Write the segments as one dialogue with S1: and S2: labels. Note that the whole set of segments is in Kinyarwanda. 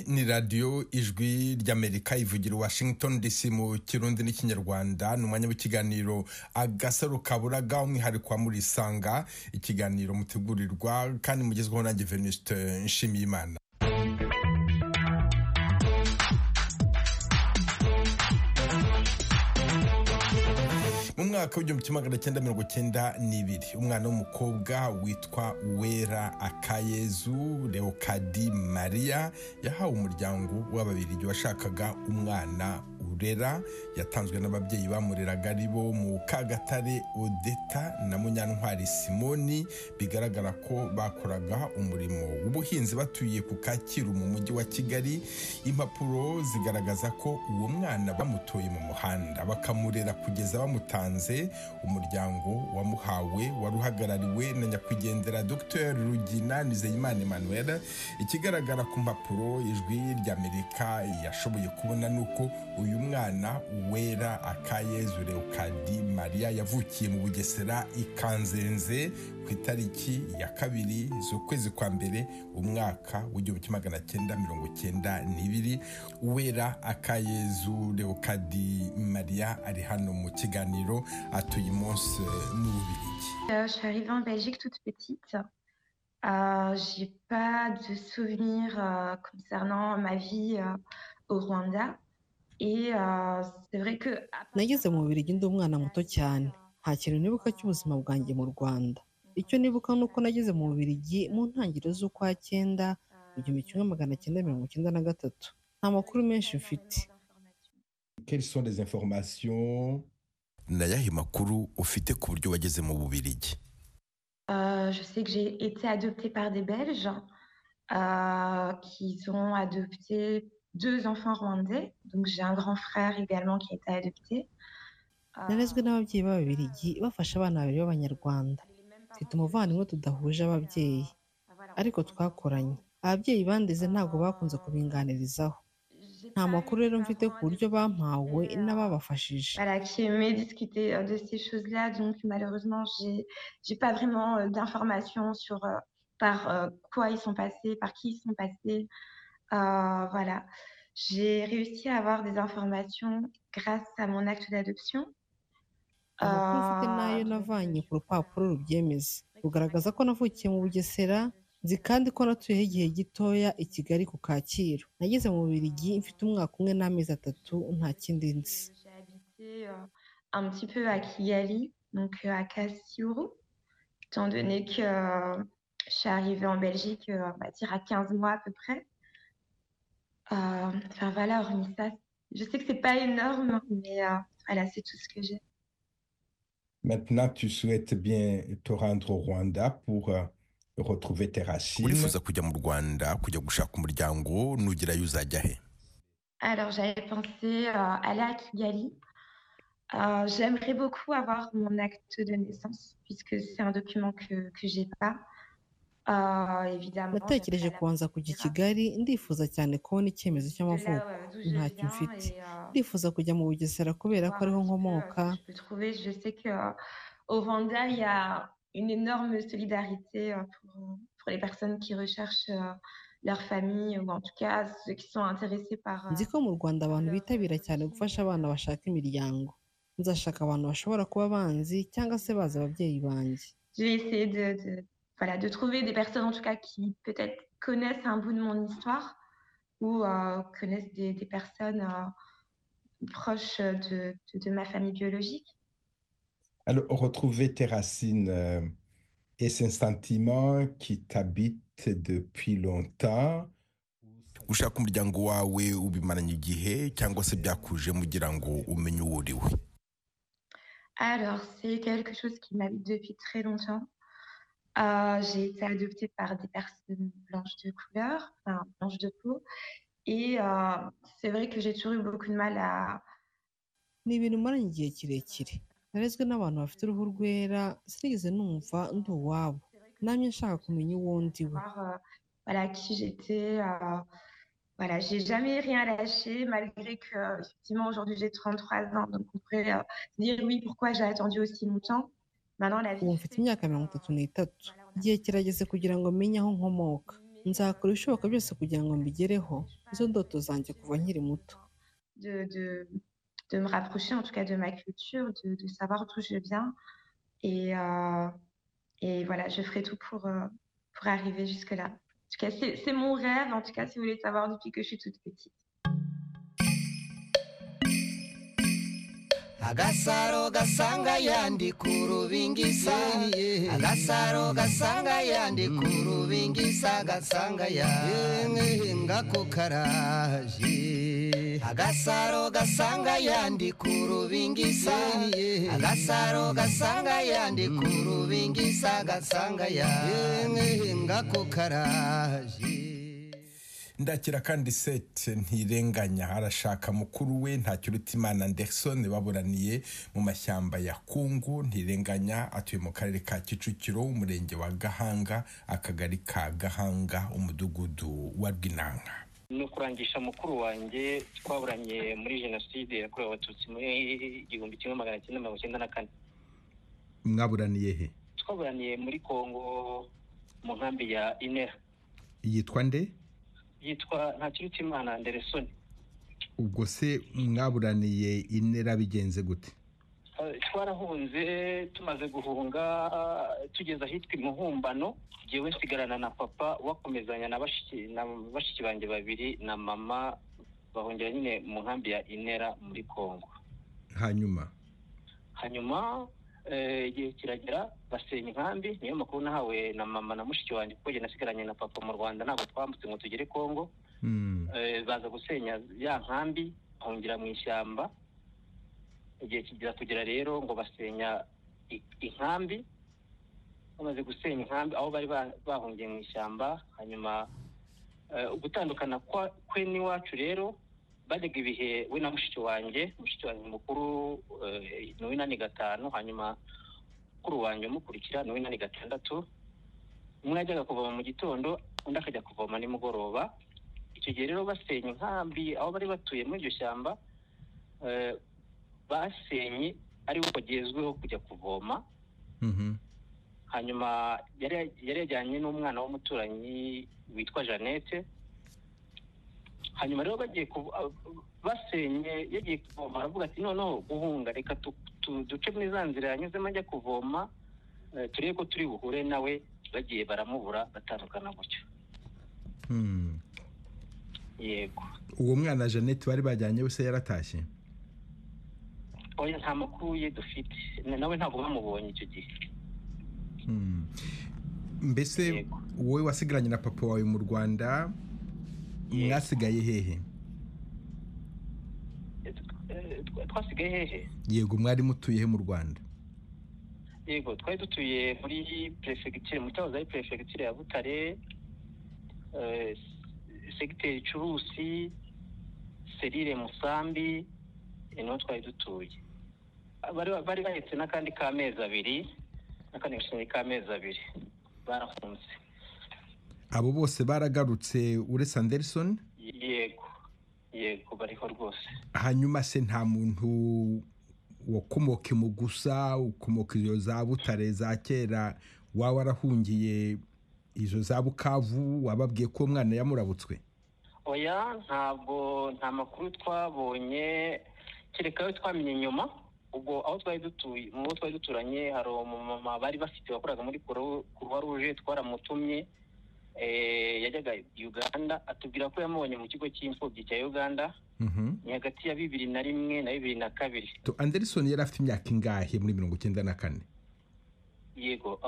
S1: ni radiyo ijwi ry'amerika ivugira washington dc mu kirundi n'ikinyarwanda ni umwanya w'ikiganiro agasaro kaburaga umwihariko wa murisanga ikiganiro mutegurirwa kandi mugezweho nanjye venuste nshimiyimana mu mwaka w'igihumbi kimwe magana cyenda mirongo cyenda n'ibiri umwana w'umukobwa witwa wera akayezu leokadi mariya yahawe umuryango w'ababirigi washakaga umwana urera yatanzwe n'ababyeyi bamureraga ari bo mu kagatare odeta na munyantwari simoni bigaragara ko bakoraga umurimo w'ubuhinzi batuye ku kacyiru mu mujyi wa kigali impapuro zigaragaza ko uwo mwana bamutoye mu muhanda bakamurera kugeza bamutanze umuryango wamuhawe wari uhagarariwe na nyakwigendera dr rugina nizeyimana emmanuel ikigaragara ku mpapuro ijwi ry'amerika yashoboye kubona ni uko uyu mwana wera akayezu leokadi maria yavukiye mu bugesera ikanzenze ku itariki ya kabiri z'ukwezi kwa mbere umwaka w'igihumbi kimwe magana cyenda mirongo cyenda n'ibiri wera akayezu leokadi maria ari hano mu kiganiro atuye umunsi n'ububirigi
S2: Euh, je suis arrivée en Belgique toute petite. Euh, j'ai pas de souvenirs euh, concernant ma vie euh, au Rwanda. Et euh, c'est vrai que.
S3: nageze mu Bubiligi ndi umwana muto cyane nta kintu nibuka cy'ubuzima bwanjye mu rwanda icyo nibuka ni uko nageze mu Bubiligi mu ntangiriro z'ukwa cyenda mu gihumbi kimwe magana cyenda mirongo cyenda na gatatu nta makuru menshi mfite
S1: quelles sont les informations ni ayahe makuru ufite ku buryo wageze mu bubirigi
S2: Euh, je sais que j'ai été adoptée par des Belges euh, qui ont adopté deux enfants rwandais. Donc j'ai un grand frère également qui a été adopté. Euh,
S3: narezwe n'ababyeyi b'ababirigi bafasha abana babiri b'abanyarwanda mfite umuvandimwe tudahuje ababyeyi ariko twakoranye ababyeyi bandeze ntabwo bakunze kubinganirizaho
S2: j'ai
S3: nta
S2: pas
S3: makuru rero mfite ku buryo bampawe n'ababafashije
S2: Voilà, qui aimait discuter euh, de ces choses-là. Donc malheureusement, j'ai j'ai pas vraiment euh, d'informations sur euh, par euh, quoi ils sont passés, par qui ils sont passés. Euh, voilà. J'ai réussi à avoir des informations grâce à mon acte d'adoption.
S3: amakuru mfite
S2: Euh,
S3: nayo
S2: donc,
S3: navanye ku rupapuro rubyemeza rugaragaza ko navukiye mu bugesera nzi kandi ko natuyeho igihe gitoya i kigali ku kacyiru nageze mu bubirigi mfite umwaka umwe n'amezi atatu nta kindi nzi
S2: J'ai habité euh, un petit peu à Kigali, donc euh, à Kassiuru, étant donné que euh, je suis arrivée en Belgique, euh, on va dire à 15 mois à peu près. Euh, Enfin voilà, hormis ça, je sais que c'est pas énorme, mais euh, voilà, c'est tout ce que j'ai.
S1: maintenant tu souhaites bien te rendre au Rwanda pour euh, retrouver tes racines
S4: urifuza kujya mu rwanda kujya gushaka umuryango nugerayo uzajya he
S2: Alors j'avais pensé euh, aller à Kigali. Euh, j'aimerais beaucoup avoir mon acte de naissance, puisque c'est un document que, que j'ai pas. Euh, évidemment. j'aimerais
S3: natekereje
S2: la
S3: kubanza kujya i kigali ndifuza cyane kubona icyemezo
S2: de là,
S3: cy'amavuko
S2: euh, d'où je
S3: nta
S2: viens
S3: kimfite.
S2: et, euh,
S3: ndifuza kujya mu bugesera kubera ko
S2: voir
S3: ariho
S2: un petit peu, euh,
S3: nkomoka
S2: ce que je peux trouver. Je sais que euh, au Rwanda, il y a une énorme solidarité euh, pour, pour les personnes qui recherchent euh, leur famille ou en tout cas ceux qui sont intéressés par. euh,
S3: nzi ko mu rwanda abantu bitabira cyane gufasha abana bashaka imiryango nzashaka abantu bashobora kuba banzi cyangwa se bazi ababyeyi banjye
S2: Je vais essayer de, de- voilà de trouver des personnes en tout cas qui peut-être connaissent un bout de mon histoire ou euh, connaissent des, des personnes euh, proches de, de- de ma famille biologique.
S1: alors retrouver tes racines euh, est un sentiment qui t'habite depuis longtemps
S4: gushaka umuryango wawe ubimaranye igihe cyangwa se byakuje mugira ngo umenye uwo uriwe
S2: Alors, c'est quelque chose qui m'habite depuis très longtemps. Euh, j'ai été adoptée par des personnes blanches de couleur, enfin blanches de peau. Et euh, c'est vrai que j'ai toujours eu beaucoup de mal à...
S3: ni ibintu umaranye igihe kirekire narezwe n'abantu bafite uruhu rwera sinigeze numva ndi uwabo nanjye nshaka kumenya uwo ndi we
S2: voir euh, voilà, qui j'étais. euh, voilà, j'ai jamais rien lâché, malgré que, euh, effectivement, aujourd'hui j'ai 33 ans. Donc, on pourrait euh, se dire, oui, pourquoi j'ai attendu aussi longtemps? Maintenant, la vie.
S3: ubu mfite
S2: fait que,
S3: imyaka mirongo itatu
S2: euh,
S3: n'itatu
S2: voilà, on a-
S3: igihe kirageze kugira ngo menye aho nkomoka nzakora ibishoboka byose kugira ngo mbigereho izo ndoto zanjye kuva nkiri muto
S2: de, de, de me rapprocher en tout cas de ma culture, de, de savoir d'où je viens. Et, euh, et voilà, je ferai tout pour, euh, pour arriver jusque-là. En tout cas, c'est mon rêve, en tout cas, si vous voulez savoir depuis que je suis toute petite.
S5: agasaro gasanga yandi ku rubingisa agasaro gasanga yandi ku rubingisa gasanga yandi ngako karaje agasaro gasanga yandi ku rubingisa agasaro gasanga yandi ku rubingisa gasanga yandi ngako karaje
S1: ndakira kandi sete ntirenganya arashaka mukuru we imana anderson baburaniye mu mashyamba ya kungu ntirenganya atuye mu karere ka kicukiro umurenge wa gahanga akagari ka gahanga umudugudu wa rwinanga
S6: ni ukurangisha mukuru wanjye twaburanye muri jenoside yakorewe abatutsi muri igihumbi kimwe magana cyenda mirongo icyenda na kane
S1: mwaburaniye he
S6: twaburaniye muri kongo mu nkambi ya inera
S1: yitwa nde
S6: yitwa ntakirutimana anderson
S1: ubwo se mwaburaniye inera bigenze gute
S6: twarahunze tumaze guhunga tugeze ahitwa imuhumbano ngewe nsigarana na papa wakomezanya na bashiki banjye babiri na mama bahungira nyine mu nkambi ya inera muri congo
S1: hanyuma
S6: hanyuma igihe kiragera basenya inkambi niyo makuru nahawe na mama na mushiki wanjye kuko njye nasigaranye na papa mu rwanda ntabwo twambutse ngo tugere congo baza gusenya ya nkambi bahungira mu ishyamba igihe kigira kugera rero ngo basenya inkambi bamaze gusenya inkambi aho bari bahungiye mu ishyamba hanyuma gutandukana kwe n'iwacu rero bajyaga ibihe we na mushiki wanjye mushiki wanjye mukuru ni w'inani gatanu hanyuma mukuru wanjye umukurikira ni w'inani gatandatu umwe yajyaga kuvoma mu gitondo undi akajya kuvoma nimugoroba icyo gihe rero basenya inkambi aho bari batuye muri iryo shyamba basenye ariwo bagezweho kujya kuvoma hanyuma yari yajyanye n'umwana w'umuturanyi witwa jeannette hanyuma rero bagiye basenye yagiye kuvoma aravuga ati noneho guhunga reka duce muri za nzira yanyuzemo ajya kuvoma turebe ko turi buhure nawe bagiye baramubura batandukana gutyo yego
S1: uwo mwana jeannette bari bajyanye se yaratashye
S6: oya nta makuru ye dufite nawe ntabwo bamubonye icyo gihe
S1: mbese wowe wasigaranye na papa wawe mu rwanda mwasigaye hehe
S6: twasigaye hehe
S1: yego mwari mutuye he mu rwanda
S6: yego twari dutuye muri perefegitire mu cyahoze ari perefegitire ya butare segiteri curusi serire musambi niho twari dutuye bari bahetse n'akandi k'amezi abiri n'akandi gashinzwe k'amezi abiri barafunze
S1: abo bose baragarutse uretse anderson
S6: yego yego bariho rwose
S1: hanyuma se nta muntu wakomoka imugusa ukomoka izo za butare za kera waba warahungiye izo za bukavu wababwiye ko umwana yamurabutswe
S6: oya ntabwo nta makuru twabonye kereka ayo twamenye nyuma ubwo aho twari dutuye mu bo twari duturanye hari umumama bari bafite wakoraga muri kuruwa ruje twaramutumye yajyaga uganda atubwira ko yamubonye mu kigo cy'imfubyi cya uganda ni hagati ya bibiri na rimwe na bibiri na kabiri
S1: anderson yari afite imyaka ingahe muri mirongo icyenda na kane
S6: yego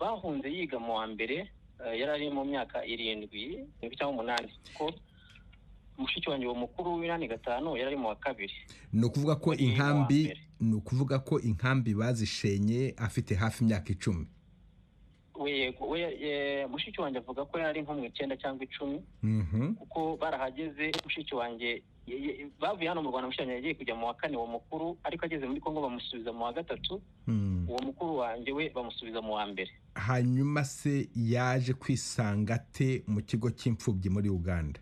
S6: bahunze yiga mu wa mbere yari ari mu myaka irindwi cyangwa umunani kuko mushiki wanjye uwo mukuru w'inani gatanu yari ari mu wa kabiri
S1: ni ukuvuga ko inkambi ni ukuvuga ko inkambi bazishenye afite hafi imyaka icumi
S6: mushiki wanjye avuga ko yari nko mu icyenda cyangwa icumi kuko barahageze mushiki wanjye bavuye hano mu rwanda mushiki wanjye yagiye kujya mu wa kane uwo mukuru ariko ageze muri congo bamusubiza mu wa gatatu uwo mukuru wanjye we bamusubiza mu wa mbere
S1: hanyuma se yaje kwisanga ate mu kigo cy'imfubyi muri uganda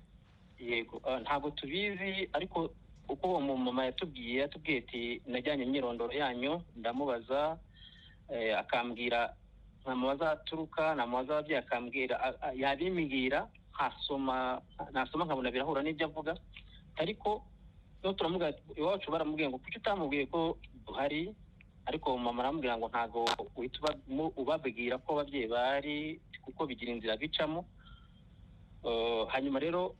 S6: yego ntabwo tubizi ariko uko uwo mumama yatubwiye yatubwiye ati najyanye imyirondoro yanyu ndamubaza akambwira nta mubaza aturuka nta mubaza ababyeyi akambwira yabimbwira nkasoma nasoma nkabona birahura n'ibyo avuga ariko niba turamubwira iwacu baramubwiye ngo kuki utamubwiye ko duhari ariko mama aramubwira ngo ntabwo uhita ubabwira ko ababyeyi bahari kuko bigira inzira bicamo hanyuma rero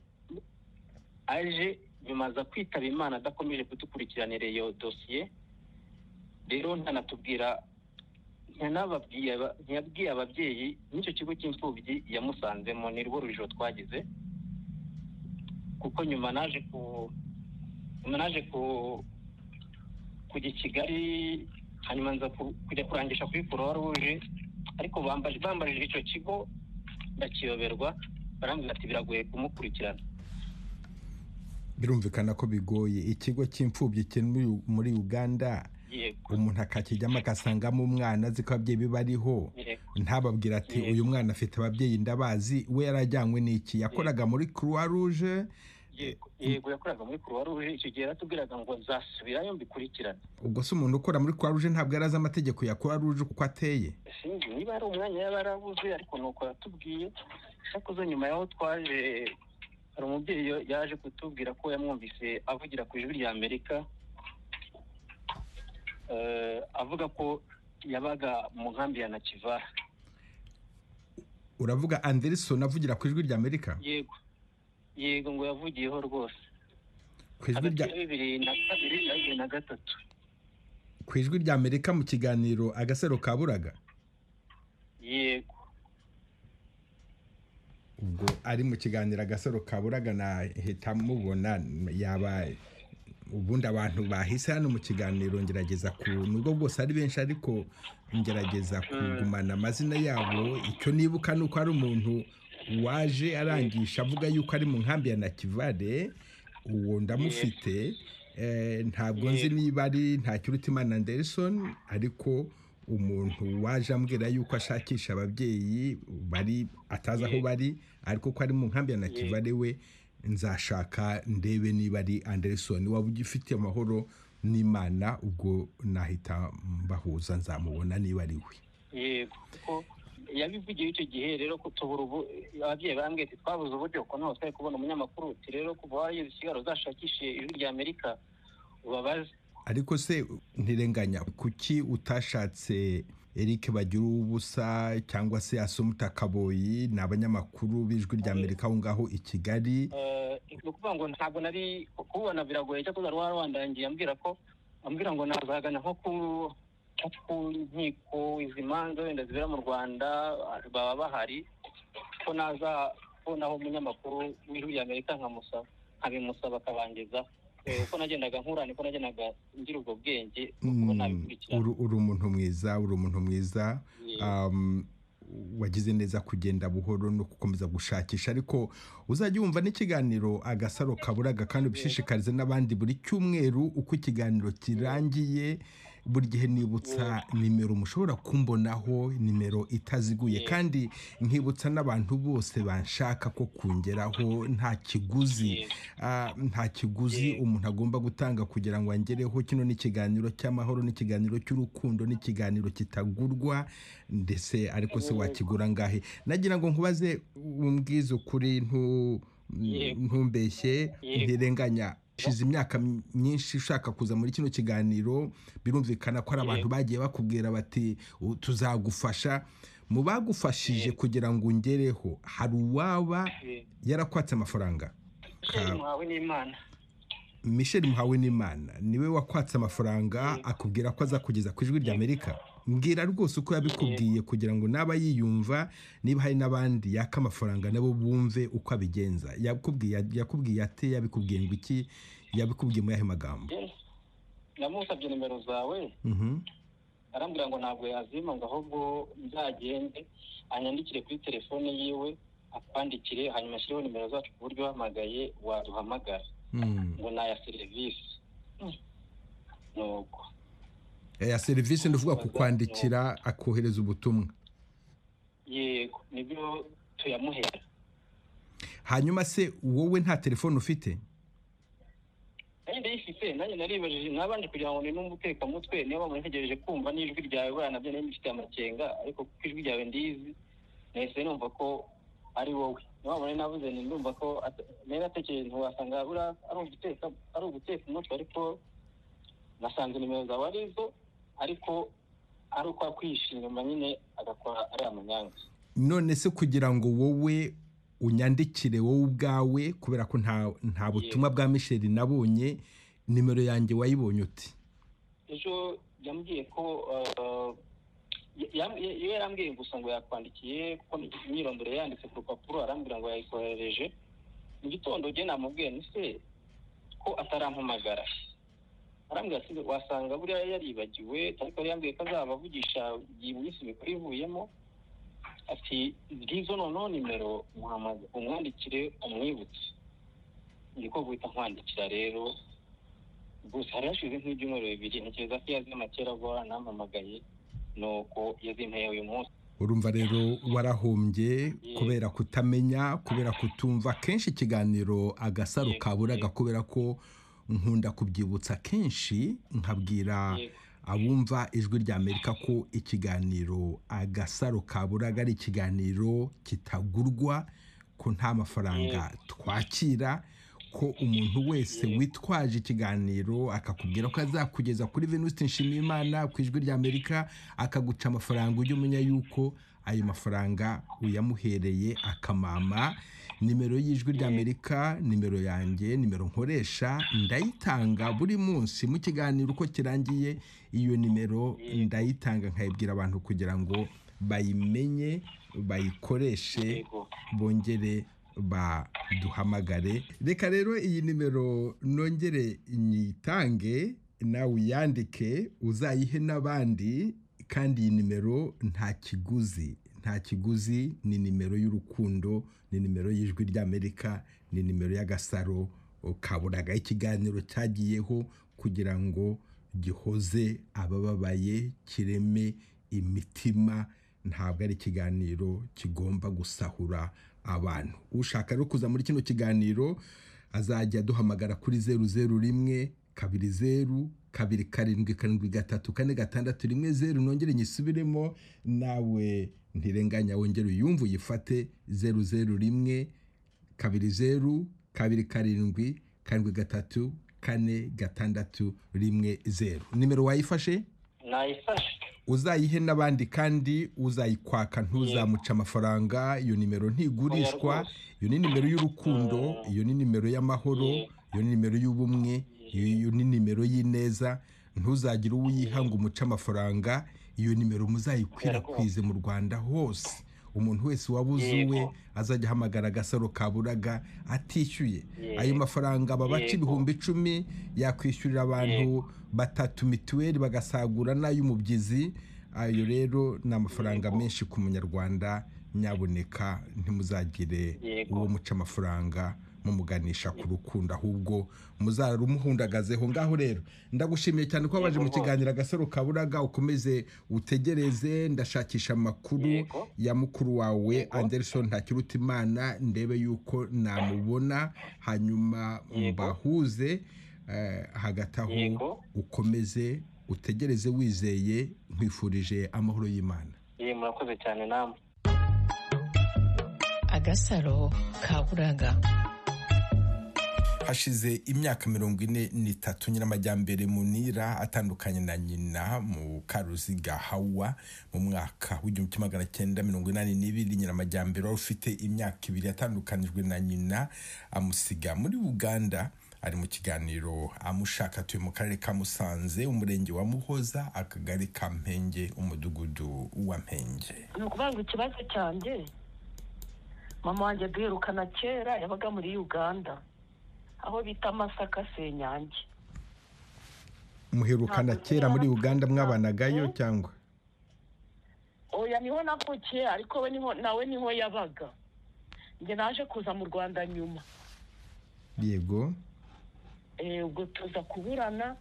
S6: aje nyuma aza kwitaba imana adakomeje kudukurikirana iyo dosiye rero ntanatubwira ntiyabwiye ababyeyi n'icyo kigo cy'imfubyi yamusanzemo ni rwo rujijo twagize kuko nyuma naje ku naje kujya i kigali hanyuma nza kujya kurangisha kuri croix rouge ariko bambajije icyo kigo ndakiyoberwa barambwira ati biragoye kumukurikirana
S1: birumvikana ko bigoye ikigo cy'imfubyi kiri muri uganda umuntu akakijyamo agasangamo umwana azi ko ababyeyi be bariho ntababwira ati uyu mwana afite ababyeyi ndabazi we yarajyanywe n'iki yakoraga muri croix rouge
S6: yego yakoraga muri croix rouge icyo gihe yaratubwiraga ngo nzasubirayo mbikurikirane
S1: ubwo se umuntu ukora muri croix rouge ntabwo yarazi amategeko ya croix rouge uko ateye
S6: sinzi niba ari umwanya yaba yarabuze ariko nuko yatubwiye cyakoze nyuma yaho twaje hari umubyeyi yaje kutubwira ko yamwumvise avugira ku ijwi rya amerika avuga ko yabaga mu nkambi ya nakiva
S1: uravuga anderson avugira ku ijwi rya amerika
S6: yego yego ngo yavugiyeho rwose
S1: ku ijwi rya
S6: bibiri na kabiri na bibiri na gatatu
S1: ku ijwi rya amerika mu kiganiro agasaro kaburaga
S6: yego
S1: ubwo ari mu kiganiro agasaro kaburaga nahita mubona yaba ubundi abantu bahise hano mu kiganiro ngerageza ku nubwo bwose ari benshi ariko ngerageza kugumana amazina yabo icyo nibuka ni uko ari umuntu waje arangisha avuga yuko ari mu nkambi ya nakivare uwo ndamufite ntabwo nzi niba ari ntakirutimana anderson ariko umuntu waje ambwira yuko ashakisha ababyeyi bari atazi aho bari ariko ko ari mu nkambi ya nakivare we nzashaka ndebe niba ari anderson waba ugifite amahoro n'imana ubwo nahita mbahuza nzamubona niba ari we
S6: yego yabivugiye icyo gihe rero kutubura ubu ababyeyi barambwiye ati twabuze uburyo kuko ntabwo twari kubona umunyamakuru uti rero kuva wageze ikiganiro uzashakishije ijwi rya amerika ubabaze
S1: ariko se ntirenganya kuki utashatse eric bagira ubusa cyangwa se asumuta kaboyi ni abanyamakuru b'ijwi rya amerika aho ngaho i kigali
S6: ni ukuvuga ngo ntabwo nari kubona biragoye cyangwa wari warandangiye ambwira ko ambwira ngo nazagana nko ku ku nkiko izi manza wenda zibera mu rwanda baba bahari ko naza kubonaho umunyamakuru w'ijwi rya amerika nkamusaba nkabimusaba akabangiza uko nagendaga nkura niko nagendaga ngira ubwo bwenge
S1: uri umuntu mwiza uri umuntu mwiza wagize neza kugenda buhoro no gukomeza gushakisha ariko uzajya wumva n'ikiganiro agasaro kaburaga kandi ubishishikarize n'abandi buri cyumweru uko ikiganiro kirangiye buri gihe nibutsa nimero mushobora kumbonaho nimero itaziguye kandi nkibutsa n'abantu bose banshaka ko kungeraho nta kiguzi nta kiguzi umuntu agomba gutanga kugira ngo angereho kino ni ikiganiro cy'amahoro n'ikiganiro cy'urukundo n'ikiganiro kitagurwa ndetse ariko se wakigura ngahe nagira ngo nkubaze umbwize ukuri ntumbeshye ntirenganya ushize imyaka myinshi ushaka kuza muri kino kiganiro birumvikana ko hari abantu bagiye bakubwira bati tuzagufasha mu bagufashije kugira ngo ungereho hari uwaba yarakwatse amafaranga michel muhawe n'imana niwe wakwatse amafaranga akubwira ko azakugeza ku ijwi ry'amerika mbwira rwose uko yabikubwiye kugira ngo naba yiyumva niba hari n'abandi yaka amafaranga nabo bumve uko abigenza yakubwiye ate yabikubwiye ngo iki yabikubwiye muri aya magambo
S6: namusabye nimero zawe arambwira ngo ntabwo yazima ngo ahubwo nzagende anyandikire kuri telefone yiwe akwandikire hanyuma ashyireho nimero zacu ku buryo uhamagaye waduhamagara ngo ni aya serivisi nuko
S1: ya serivisi ndavuga kukwandikira akohereza ubutumwa
S6: yego nibyo tuyamuhera
S1: hanyuma se wowe nta telefone ufite
S6: nanjye ndayifite nanjye naribajije mwabanje kugira ngo ni n'umutekamutwe niba muntegereje kumva n'ijwi ryawe burana nabyo nari mbifite amakenga ariko kuko ijwi ryawe ndizi nahise numva ko ari wowe niyo wabona navuze ni ndumva ko niba atekereje ntiwasanga ari uguteka ari uguteka umutwe ariko nasanze nimero zawe ari zo ariko ari uko akwihisha inyuma nyine agakora ari amanyanga
S1: none se kugira ngo wowe unyandikire wowe ubwawe kubera ko nta butumwa bwa misheli nabonye nimero yanjye wayibonye uti
S6: ejo yambwiye ko iyo yarambwiye gusa ngo yakwandikiye kuko imyirondoro yanditse ku rupapuro arambwira ngo yayikoherereje mu gitondo ujye namubwiye se ko atarampamagara arambwira ati wasanga buriya yaribagiwe ariko yari yambwiye ko azabavugisha igihe iminsi mikuru ivuyemo ati bwizo noneho nimero umwandikire umwibutse ko guhita nkwandikira rero gusa hari hashize nk'ibyumweru bibiri ntekereza ko yazima kera vuba nampamagaye nuko yazimpeye uyu munsi
S1: urumva rero warahombye kubera kutamenya kubera kutumva kenshi ikiganiro agasaro kaburaga kubera ko nkunda kubyibutsa kenshi nkabwira abumva ijwi rya amerika ko ikiganiro agasaro kaburaga ari ikiganiro kitagurwa ko nta mafaranga twakira ko umuntu wese witwaje ikiganiro akakubwira ko azakugeza kuri venuste nshimiyimana ku ijwi rya amerika akaguca amafaranga ujya umenya yuko ayo mafaranga uyamuhereye akamama nimero y'ijwi rya amerika nimero yanjye nimero nkoresha ndayitanga buri munsi mu kiganiro uko kirangiye iyo nimero ndayitanga nkayibwira abantu kugira ngo bayimenye bayikoreshe bongere baduhamagare reka rero iyi nimero nongere nyitange nawe uyandike uzayihe n'abandi kandi iyi nimero nta kiguzi nta kiguzi ni nimero y'urukundo ni nimero y'ijwi ry'amerika ni nimero y'agasaro kaburaga ikiganiro cyagiyeho kugira ngo gihoze abababaye kireme imitima ntabwo ari ikiganiro kigomba gusahura abantu ushaka rero kuza muri kino kiganiro azajya duhamagara kuri zeru zeru rimwe kabiri zeru kabiri karindwi karindwi gatatu kane gatandatu rimwe zeru nongere nyisubiremo nawe ntirenganya wongere uyumve uyifate zeru zeru rimwe kabiri zeru kabiri karindwi karindwi gatatu kane gatandatu rimwe zeru nimero wayifashe
S6: nayifashe
S1: uzayihe n'abandi kandi uzayikwaka ntuzamuca amafaranga iyo nimero ntigurishwa iyo ni nimero y'urukundo iyo ni nimero y'amahoro iyo ni nimero y'ubumwe iyo ni nimero y'ineza ntuzagire uwo uyiha ngo umuce amafaranga iyo nimero muzayikwirakwize mu rwanda hose umuntu wese waba uzuwe azajya ahamagara agasaro kaburaga atishyuye ayo mafaranga babaca ibihumbi icumi yakwishyurira abantu batatu mituweli bagasagura n'ay'umubyizi ayo rero ni amafaranga menshi ku munyarwanda nyaboneka ntimuzagire uwo muca amafaranga mumuganisha ku rukundo ahubwo muzarumuhundagazeho ngaho rero ndagushimiye cyane ko wabaje mu kiganiro agasaro kaburaga ukomeze utegereze ndashakisha amakuru ya mukuru wawe anderson ntakirutimana ndebe yuko namubona hanyuma mbahuze hagati aho ukomeze utegereze wizeye nkwifurije amahoro y'imana
S6: murakoze cyane namwe
S7: agasaro kaburaga
S1: hashize imyaka mirongo ine n'itatu nyiramajyambere munira atandukanye na nyina mu karuziga hawa mu mwaka w'igihumbi kimwe magana cyenda mirongo inani n'ibiri nyiramajyambere wari ufite imyaka ibiri yatandukanijwe na nyina amusiga muri uganda ari mu kiganiro amushaka atuye mu karere ka musanze umurenge wa muhoza akagari ka mpenge umudugudu wa mpenge
S8: ni ukuvuga ngo ikibazo cyanjye mama wanjye duherukana kera yabaga muri uganda aho bita masaka senyange
S1: muherukana kera muri uganda mwabanagayo cyangwa
S8: oya niho navukiye ariko we niho nawe niho yabaga njye naje kuza mu rwanda nyuma
S1: yego
S8: ubwo tuza kuburana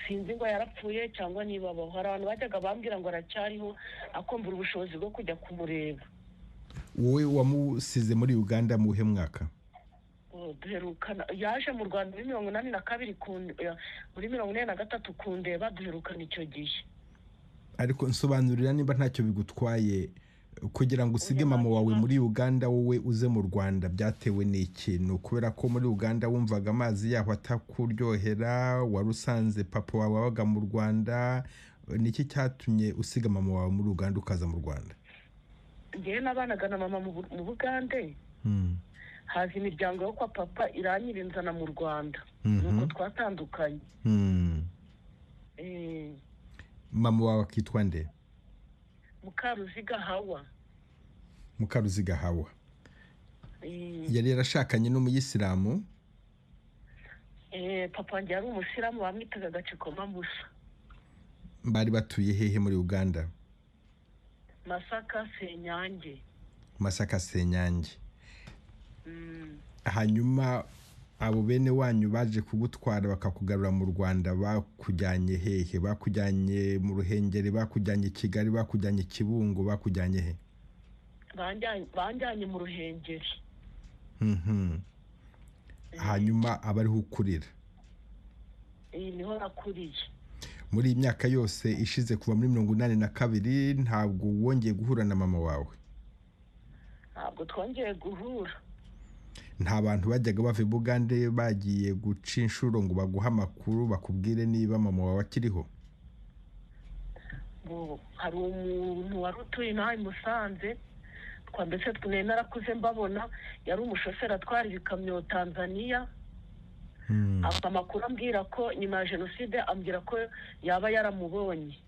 S8: sinzi ngo yarapfuye cyangwa niba abaho hari abantu bajyaga bambwira ngo aracyariho akumvira ubushobozi bwo kujya kumureba
S1: wowe wamusize muri uganda mu buhe mwaka
S8: duherukana yaje mu rwanda muri mirongo inani na kabiri muri mirongo ine na gatatu kundeba duherukana icyo gihe
S1: ariko nsobanurira niba ntacyo bigutwaye kugira ngo usige mama wawe muri uganda wowe uze mu rwanda byatewe n'ikintu kubera ko muri uganda wumvaga amazi yaho atakuryohera wari usanze papa wawe wabaga mu rwanda niki cyatumye usiga mama wawe muri uganda ukaza mu rwanda
S8: ngewe nabanaga na mama mu bugande haza imiryango yo kwa papa iranyirinzana mu rwanda nuko twatandukanye
S1: mama wawe akitwa nde
S8: mukaruziga hawa
S1: mukaruziga hawa yari yarashakanye n'umuyisilamu
S8: papa wanjye yari umusiramu bamwitaga agacikoma musa
S1: bari batuye hehe muri uganda
S8: masaka senyange
S1: masaka senyange hanyuma abo bene wanyu baje kugutwara bakakugarura mu rwanda bakujyanye hehe bakujyanye mu ruhengeri bakujyanye i kigali bakujyanye i kibungo bakujyanye he
S8: banjyanye mu ruhengeri
S1: hanyuma aba ariho ukurira
S8: iyi niho nakuriye
S1: muri iyi myaka yose ishize kuva muri mirongo inani na kabiri ntabwo wongeye guhura na mama wawe
S8: ntabwo twongeye guhura
S1: nta bantu bajyaga bava i bugande bagiye guca inshuro ngo baguhe amakuru bakubwire niba mama wawe akiriho
S8: hari umuntu wari utuye nawe musanze twambese twine narakuze mbabona yari umushoferi atwara ibikamyo tanzania afite amakuru ambwira ko nyuma ya jenoside ambwira ko yaba yaramubonye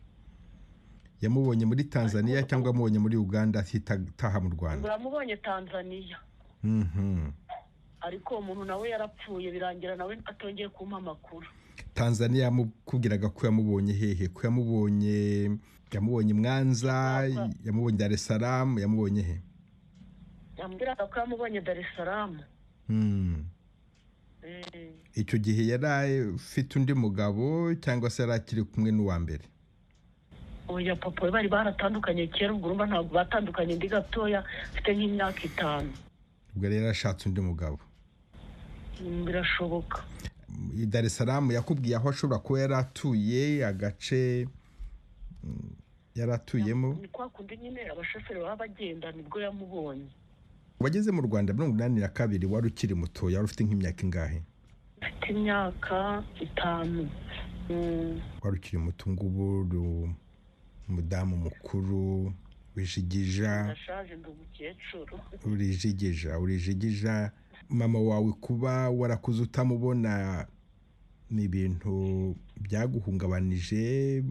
S1: yamubonye muri tanzania cyangwa amubonye muri uganda ahita ataha mu rwanda
S8: uramubonye tanzania ariko uwo muntu nawe yarapfuye birangira nawe atongeye kumpa amakuru
S1: tanzania yamubwiraga ko yamubonye hehe ko yamubonye yamubonye mwanza yamubonye dar es salaam yamubonye he
S8: yambwiraga ko yamubonye dar es salaam
S1: icyo gihe yari afite undi mugabo cyangwa se yari akiri kumwe n'uwa mbere
S8: oya papa we bari baratandukanye kera ubwo urumva ntabwo batandukanye ndi gatoya mfite nk'imyaka itanu
S1: ubwo rero yarashatse undi mugabo
S8: birashoboka
S1: dar es salaam yakubwiye aho ashobora kuba yari atuye agace yari atuyemo
S8: ni kwa kundi nyine abashoferi baba bagenda nibwo yamubonye
S1: wageze mu rwanda mirongo inani na kabiri wari ukiri muto wari ufite nk'imyaka ingahe
S8: mfite imyaka itanu
S1: wari ukiri muto ngubu uri umudamu mukuru urijigija
S8: ndashaje ndi umukecuru
S1: urijigija urijigija mama wawe kuba warakuze utamubona ni ibintu byaguhungabanije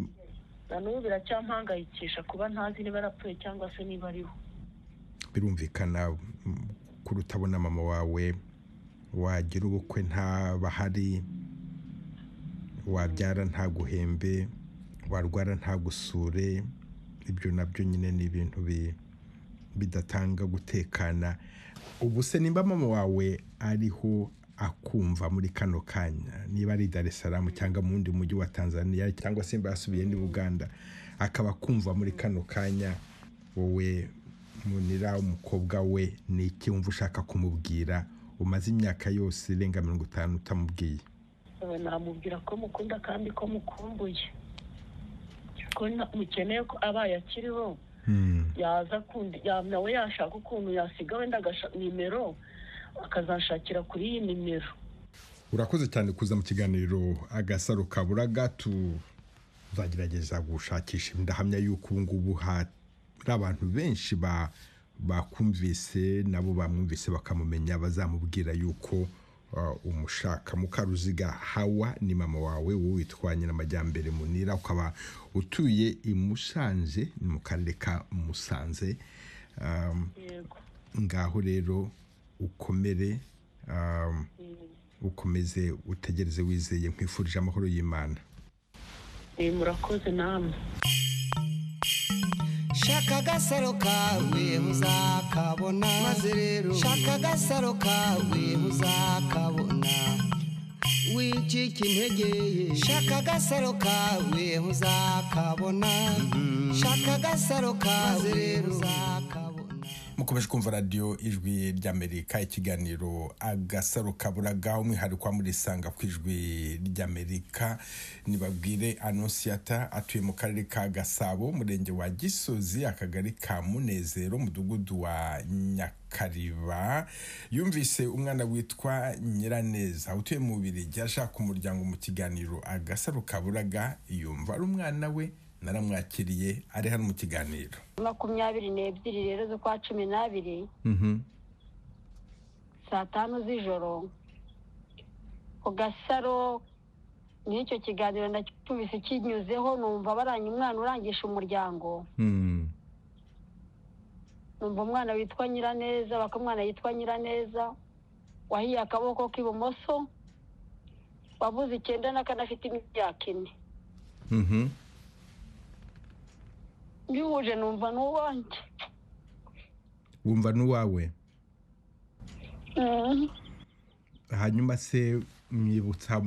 S8: na n'ubu biracyampangayikisha kuba ntazi niba arapfuye cyangwa se niba ariho
S1: birumvikana kuri utabona mama wawe wagira ubukwe ntabahari wabyara ntaguhembe warwara ntagusure ibyo nabyo nyine ni ibintu bidatanga gutekana ubu se nimba mama wawe ariho akumva muri kano kanya niba ari dar es salaam cyangwa mu wundi mujyi wa tanzania cyangwa se mba yasubiye ni buganda akaba akumva muri kano kanya wowe munira umukobwa we ni iki wumva ushaka kumubwira umaze imyaka yose irenga mirongo itanu utamubwiye
S8: namubwira ko mukunda kandi ko mukumbuye ko mukeneye ko abaye akiriho yaza nawe yashaka ukuntu yasiga wenda nimero akazashakira kuri iyi nimero
S1: urakoze cyane kuza mu kiganiro agasaro kaburaga tuzagerageza gushakisha ndahamya y'uko ubu ngubu hari abantu benshi bakumvise nabo bamwumvise bakamumenya bazamubwira yuko umushaka mukaruziga hawa ni mama wawe wowe witwanye n'amajyambere munira ukaba utuye i musanze ni mu karere ka musanze ngaho rero ukomere ukomeze utegereze wizeye nkwifurije amahoro y'imana
S8: murakoze namwe
S5: shaka agasaro kawe muzakabona maze rero shaka agasaro kawe muzakabona wicika intege ye shaka agasaro kawe muzakabona shaka agasaro kawe muzakabona
S1: mukomeje kumva radiyo ijwi ry'amerika ikiganiro agasaro kaburaga umwihariko murisanga ku ijwi ry'amerika nibabwire anonsiyata atuye mu karere ka gasabo umurenge wa gisozi akagari ka munezero umudugudu wa nyakariba yumvise umwana witwa nyiraneza utuye mu bubiri ashaka umuryango mu kiganiro agasaro kaburaga yumva ari umwana we naramwakiriye ari hano mu kiganiro
S9: makumyabiri n'ebyiri rero z'ukwa cumi n'abiri saa tanu z'ijoro ku gasaro n'icyo kiganiro ndakikubise kinyuzeho numva baranye umwana urangisha umuryango numva umwana witwa nyiraneza bakamwana yitwa nyiraneza wahiye akaboko k'ibumoso wabuze icyenda n'akanafite imyaka ine mbihuje numva n'uwanjye
S1: wumva n'uwawe hanyuma se mwibutsa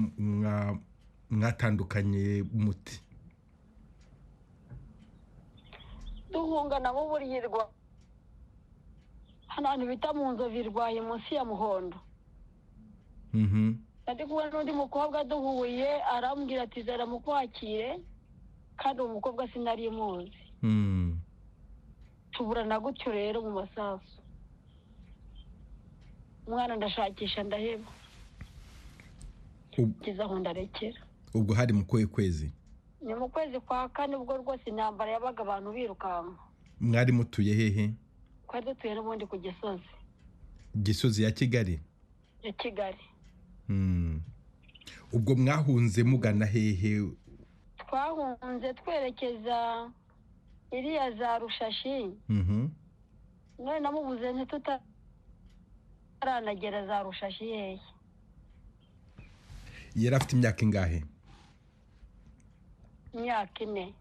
S1: mwatandukanye umuti
S9: duhungana mu buryirwa hano hantu bita mu nzovu irwaye munsi ya muhondo ari kumwe n'undi mukobwa duhuye arambwira ati zara mukwakire kandi uwo mukobwa sinari muzi tuburana gutyo rero mu masasu umwana ndashakisha ndaheba ngeze aho ndarekera
S1: ubwo hari mu kuhe kwezi
S9: ni mu kwezi kwa kane ubwo rwose intambara yabaga abantu birukanka
S1: mwari mutuye hehe
S9: twari dutuye n'ubundi ku gisozi
S1: gisozi ya kigali
S9: ya kigali
S1: ubwo mwahunze mugana hehe
S9: twahunze twerekeza iriya za rushashi none namubuze ntitutaranagira za rushashi yeye
S1: yari afite imyaka ingahe
S9: imyaka ine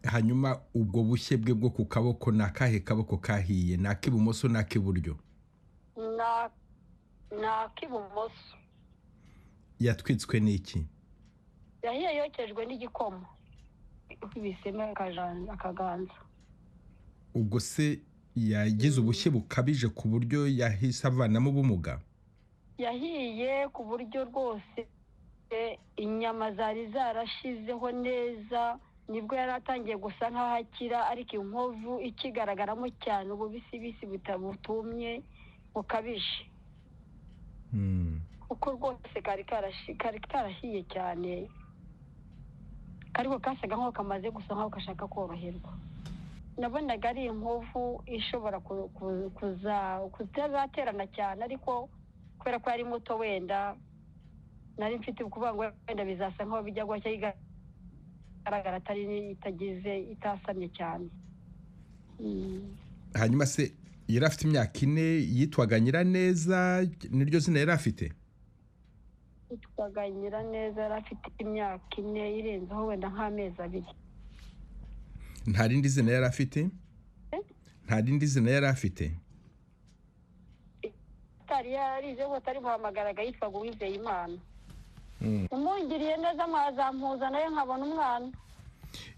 S1: hanyuma ubwo bushye bwe bwo ku kaboko ni akahe kaboko kahiye ni ak'ibumoso ni ak'iburyo
S9: ni ak'ibumoso
S1: yatwitswe n'iki
S9: yahiye yokejwe n'igikoma ikubisemo akaganza
S1: ubwo se yagize ubushye bukabije ku buryo yahise avanamo ubumuga
S9: yahiye ku buryo rwose inyama zari zarashizeho neza nibwo yari atangiye gusa nk'aho akira ariko inkovu ikigaragaramo cyane ububisibisi butabutumye bukabije kuko rwose kari karahiye cyane ariko kasaga nk'aho kamaze gusa nk'aho gashaka koroherwa nabonaga ari inkovu ishobora kuzaterana cyane ariko kubera ko yari muto wenda nari mfite ukuvuga ngo wenda bizasa nk'aho bijya guhashya igaragara atari itagize itasamye cyane
S1: hanyuma se yari afite imyaka ine yitwaga nyiraneza niryo zina yari afite
S9: yitwaga nyiraneza yari afite imyaka ine irenzeho wenda nk'amezi abiri
S1: nta rindi zina yari afite nta rindi zina yari afite
S9: atari yarize ngo atari buhamagaraga yitwaga uwizeye imana umwungiriye neza mwazampuza nawe nkabona umwana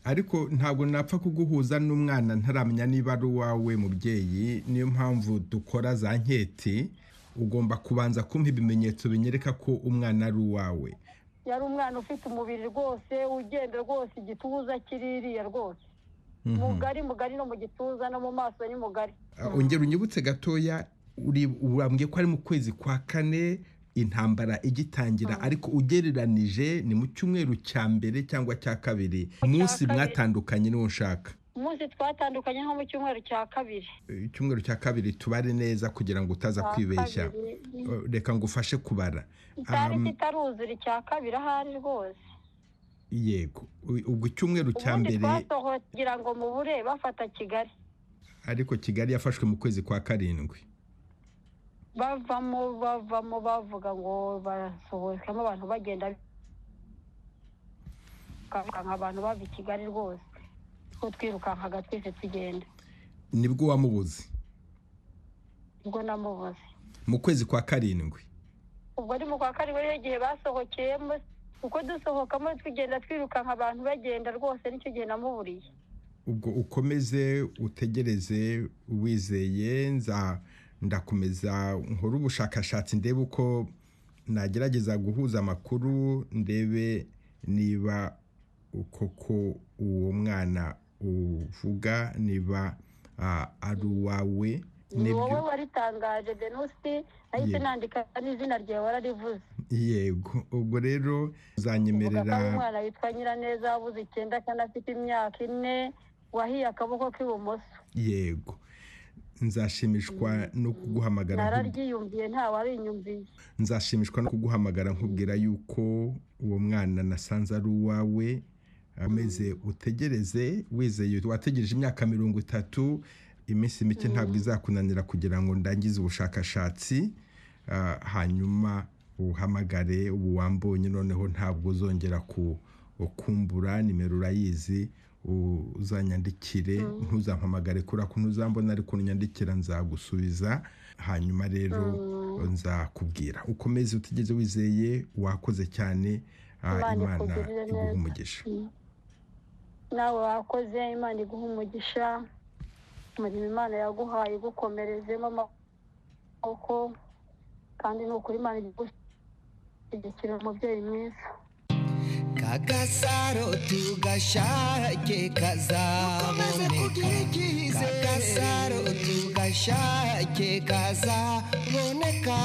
S1: ariko ntabwo napfa kuguhuza n'umwana ntaramenya niba ari uwawe mubyeyi niyo mpamvu dukora za nketi ugomba kubanza kumpa ibimenyetso binyereka ko umwana ari uwawe
S9: yari umwana ufite umubiri rwose ugenda rwose igituza kiririya rwose mugari mugari no mu gituza no mu maso ni mugari
S1: ongera unyibutse gatoya urambwiye ko ari mu kwezi kwa kane intambara igitangira ariko ugereranije ni mu cyumweru cya mbere cyangwa cya kabiri umunsi mwatandukanye n'uwo ushaka
S9: umunsi twatandukanye nko mu cyumweru cya kabiri
S1: icyumweru cya kabiri tubare neza kugira ngo utaza kwibeshya reka ngo ufashe kubara
S9: cyari kitaruzura icya kabiri ahari rwose
S1: yego ubwo icyumweru cya mbere
S9: kugira ngo mubure bafata kigali
S1: ariko kigali yafashwe mu kwezi kwa karindwi
S9: bavamo bavamo bavuga ngo barasohokamo abantu bagenda birukanka abantu bava i kigali rwose two twirukankaga twese tugenda
S1: nibwo wamubuze
S9: nibwo namubuze
S1: mu kwezi kwa karindwi
S9: ubwo ari mu kwa karindwi ariyo gihe basohokeyemo uko dusohokamo tugenda twirukanka abantu bagenda rwose nicyo gihe namuburiye
S1: ubwo ukomeze utegereze wizeye nza ndakomeza nkore ubushakashatsi ndebe uko nagerageza guhuza amakuru ndebe niba koko uwo mwana uvuga niba ari uwawe
S9: ni wowe waritangaje denusi nahise nandika n'izina ryawe wararivuze
S1: yego ubwo rero uzanyemerera
S9: umwana witwa nyiraneza wabuze icyenda kandi afite imyaka ine wahiye akaboko k'ibumoso
S1: yego nzashimishwa no kuguhamagara
S9: nararyiyumviye ntawabinyumviye
S1: nzashimishwa no kuguhamagara nkubwira yuko uwo mwana nasanze ari uwawe ameze utegereze wizeye wategereje imyaka mirongo itatu iminsi mike ntabwo izakunanira kugira ngo ndangize ubushakashatsi hanyuma uhamagare ubu wambonye noneho ntabwo uzongera kukumbura nimero urayizi uzanyandikire ntuzampamagare kubera ko ntuzambona ariko unyandikira nzagusubiza hanyuma rero nzakubwira ukomeze utigeze wizeye wakoze cyane imana iguha umugisha
S9: nawe wakoze imana iguha umugisha umurimo imana yaguhaye ugukomerezemo amaboko kandi ni ukuri imana igushyigikira umubyeyi mwiza
S5: kagasaro tugashake kazaboneka kagasaro tugashake kazaboneka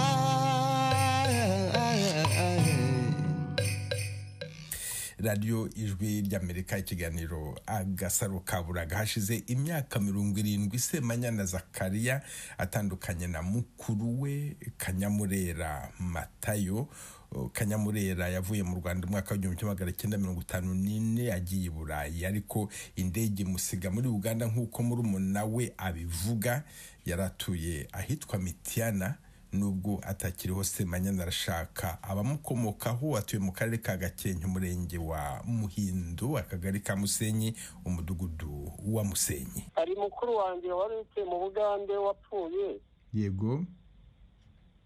S1: radiyo ijwi ry'amerika ikiganiro agasaro kaburaga hashize imyaka mirongo irindwi semanyana zakariya atandukanye na mukuru we kanyamurera matayo kanyamurera yavuye mu rwanda umwaka w'igihumbi kimwe magana cyenda mirongo itanu n'ine agiye i burayi ariko indege musiga muri uganda nk'uko murumuna we abivuga yaratuye ahitwa mitiyana nubwo atakiriho semanyana arashaka abamukomokaho atuye mu karere ka gakenke umurenge wa muhindo akagari ka musenyi umudugudu wa musenyi
S10: hari mukuru wanjye wari utuye mu bugande wapfuye
S1: yego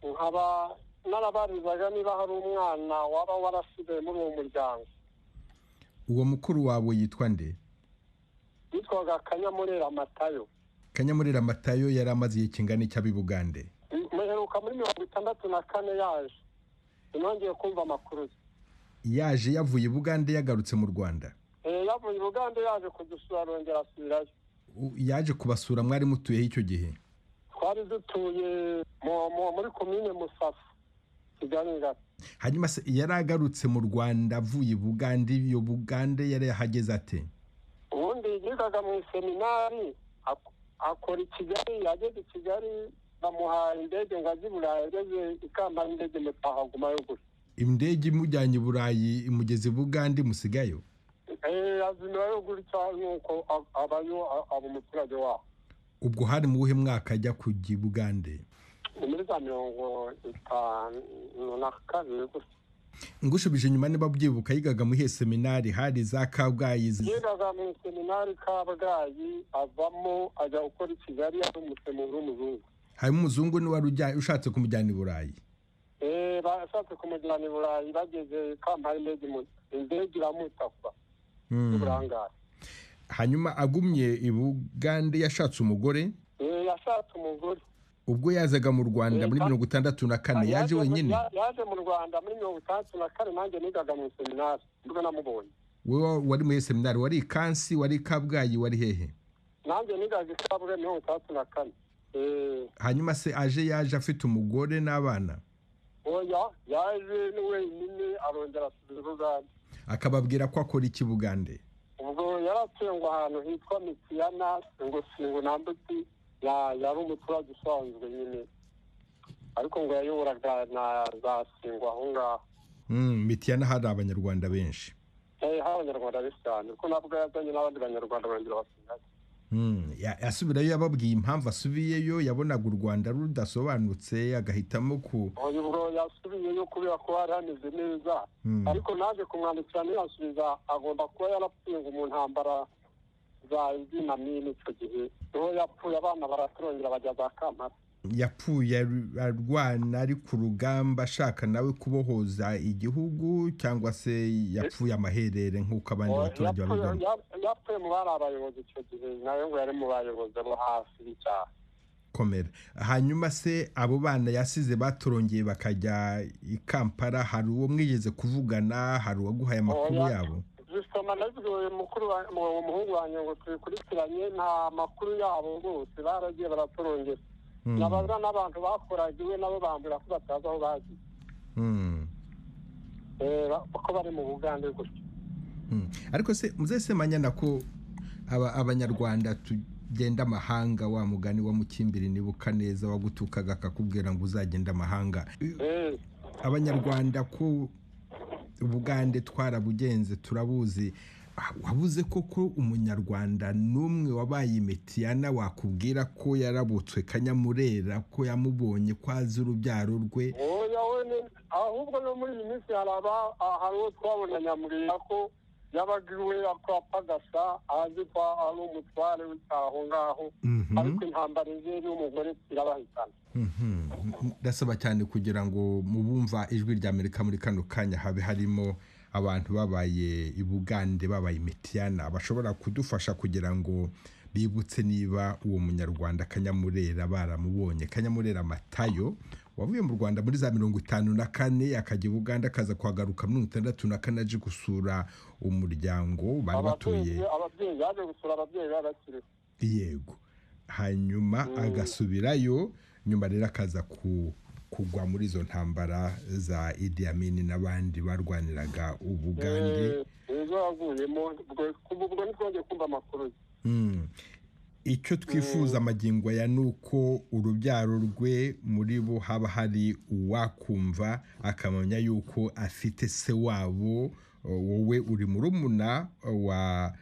S10: nkaba narabarizaga niba hari umwana waba warasigaye muri uwo muryango
S1: uwo mukuru wawe yitwa nde
S10: yitwaga kanyamurera matayo
S1: kanyamurera matayo yari amaze igihe kingana icy'ab'i bugande
S10: muheruka muri mirongo itandatu na kane yaje sinongeye kumva amakuru
S1: ye yaje yavuye i bugande yagarutse mu rwanda
S10: yavuye i bugande yaje kudusura arongera asubirayo
S1: yaje kubasura mwari mutuyeho icyo gihe
S10: twari dutuye muri komine musasa kigali ngari
S1: hanyuma yari agarutse mu rwanda avuye i bugande iyo bugande yari yahageze ate
S10: ubundi yigaga mu iseminari akora i kigali yageze i kigali bamuhaye indege ngo ajye i burayi ageze ikambara indege mpahaguma yo gusa
S1: indege imujyanye i burayi imugeze bugande musigayo
S10: azimira yo gutya nuko abayo aba umuturage waho
S1: ubwo hari mu buhe mwaka ajya kujya i bugande
S10: ni muri za mirongo itanu na kabiri gusa
S1: ngushubije inyuma niba byibuka yigaga mu ihe seminari hari za kabgayi
S10: yigaga mu seminari kabgayi avamo ajya gukora i kigali ari umusemuro w'umuzungu
S1: harimo umuzungu n'uwari ushatse kumujyana i burayi
S10: bashatse kumujyana i burayi bageze kampani indege iramutakwa n'uburangare
S1: hanyuma agumye i bugande yashatse umugore
S10: yashatse umugore
S1: ubwo yazaga mu rwanda muri mirongo itandatu na kane yaje wenyine
S10: yaje mu rwanda muri mirongo itandatu na kane nanjye nigaga mu seminari nibwo namubonye
S1: wowe wari muri seminari wari i kansi wari i kabgayi wari hehe
S10: nanjye nigaga i kabgayi mirongo itandatu na kane
S1: hanyuma se aje yaje afite umugore n'abana
S10: oya yaje ni wenyine arongera asubiza ubugande
S1: akababwira ko akora iki bugande
S10: ubwo yari atuye ngo ahantu hitwa mitiyana ngo singo nambuti yari umuturage usanzwe nyine ariko ngo yayoboraga na za singo aho ngaho
S1: mitiyana hari abanyarwanda benshi
S10: hari abanyarwanda benshi cyane kuko nabwo yazanye n'abandi banyarwanda barongera basigaye
S1: asubirayo yababwiye impamvu asubiyeyo yabonaga u rwanda rudasobanutse agahitamo ku
S10: ubwo yasubiyeyo kubera ko hari hameze neza ariko naje kumwandikira ntiyasubiza agomba kuba yarapfuye ngo mu ntambara za izina n'ino icyo gihe niho yapfuye abana baraturongera bajya za kampani
S1: yapfuye arwana ari ku rugamba ashaka nawe kubohoza igihugu cyangwa se yapfuye amaherere nk'uko abandi baturage babigana
S10: yapfuye mu bari abayobozi icyo gihe nawe ngo yari mu bayobozi bo hafi y'icyaha
S1: komera hanyuma se abo bana yasize batorongeye bakajya i kampala hari uwo mwigeze kuvugana hari uwaguhaye amakuru yabo
S10: zisoma nazigoye mukuru umuhungu wanjye ngo tubikurikiranye nta makuru yabo rwose baragiye baratorongera nabaza n'abantu bakoraga iwe nabo bambwira ko batazi aho bagiye kuko bari mu bugande gutya
S1: ariko se muzese manyana ko abanyarwanda genda amahanga wa mugani wa mukimbiri nibuka neza wagutukaga akakubwira ngo uzagenda amahanga abanyarwanda ko ubugande twarabugenze turabuzi wabuze koko umunyarwanda n'umwe wabaye imitiyana wakubwira ko yarabutswe kanyamurera ko yamubonye ko azi urubyaro rwe
S10: ahubwo no muri iyi minsi hari uwo twabona nyamurera ko yabaga iwe akapa agasa azi ko ari umutware w'icyaha aho ngaho ariko intambara ye y'umugore irabahitana
S1: ndasaba cyane kugira ngo mubumva ijwi rya amerika muri kano kanya habe harimo abantu babaye ibugande babaye imitiyana bashobora kudufasha kugira ngo bibutse niba uwo munyarwanda kanyamurera baramubonye kanyamurera matayo wavuye mu rwanda muri za mirongo itanu na kane akajya ubuganda akaza kuhagaruka mirongo itandatu na kane aje gusura umuryango bari batuye
S10: ababyeyi yaje gusura ababyeyi babakiriho
S1: yego hanyuma agasubirayo nyuma rero akaza kugwa muri izo ntambara za idi amini n'abandi barwaniraga ubugande
S10: ejo yaguyemo ubwo ntitwongeye kumva amakuru ye
S1: icyo twifuza amagingo ya ni uko urubyaro rwe muri bo haba hari uwakumva akamenya yuko afite se wabo wowe uri murumuna wa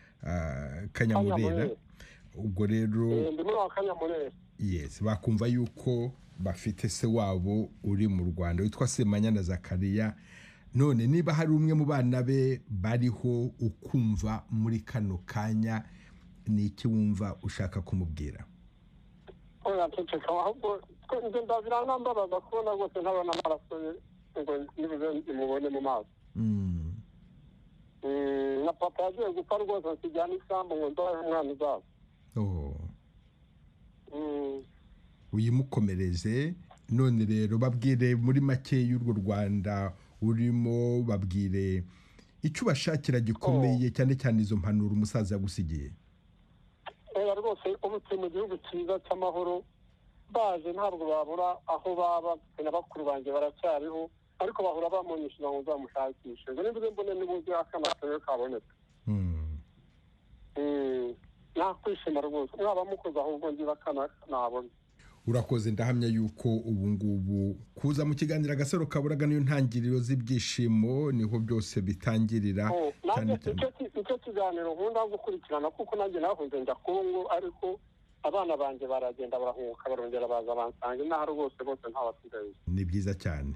S1: kanyamurera ubwo rero bakumva yuko bafite se wabo uri mu rwanda witwa semanyana zakariya none niba hari umwe mu bana be bariho ukumva muri kano kanya ni iki wumva ushaka kumubwira
S10: ahubwo ngenda biranambabaza kubona rwose ntabona amaraso ye ngo nibuze imubone mu maso na papa yagiye gupfa rwose akijyana isambu ngo ndabahe umwana uzaba
S1: uyimukomereze none rero babwire muri make y'urwo rwanda urimo babwire icyo ubashakira gikomeye cyane cyane izo mpanuro umusaza yagusigiye
S10: kubera rwose ubutuye mu gihugu cyiza cy'amahoro baje ntabwo babura aho baba na bakuru banjye baracyariho ariko bahora bamunyishyura ngo nzamushakishe ngo nimba mbone n'uburyo akanatayo kaboneka nakwishima rwose mwaba mukoze ahubwo ngira akana nabona
S1: urakoze ndahamya yuko ubu ngubu kuza mu kiganiro agasaro kaburaga niyo ntangiriro z'ibyishimo niho byose bitangirira
S10: cyane cyane icyo kiganiro nkunda gukurikirana kuko nanjye nahunze njya kongo ariko abana banjye baragenda barahunguka barongera baza bansanga inaha rwose bose ntawasigaye
S1: ni byiza cyane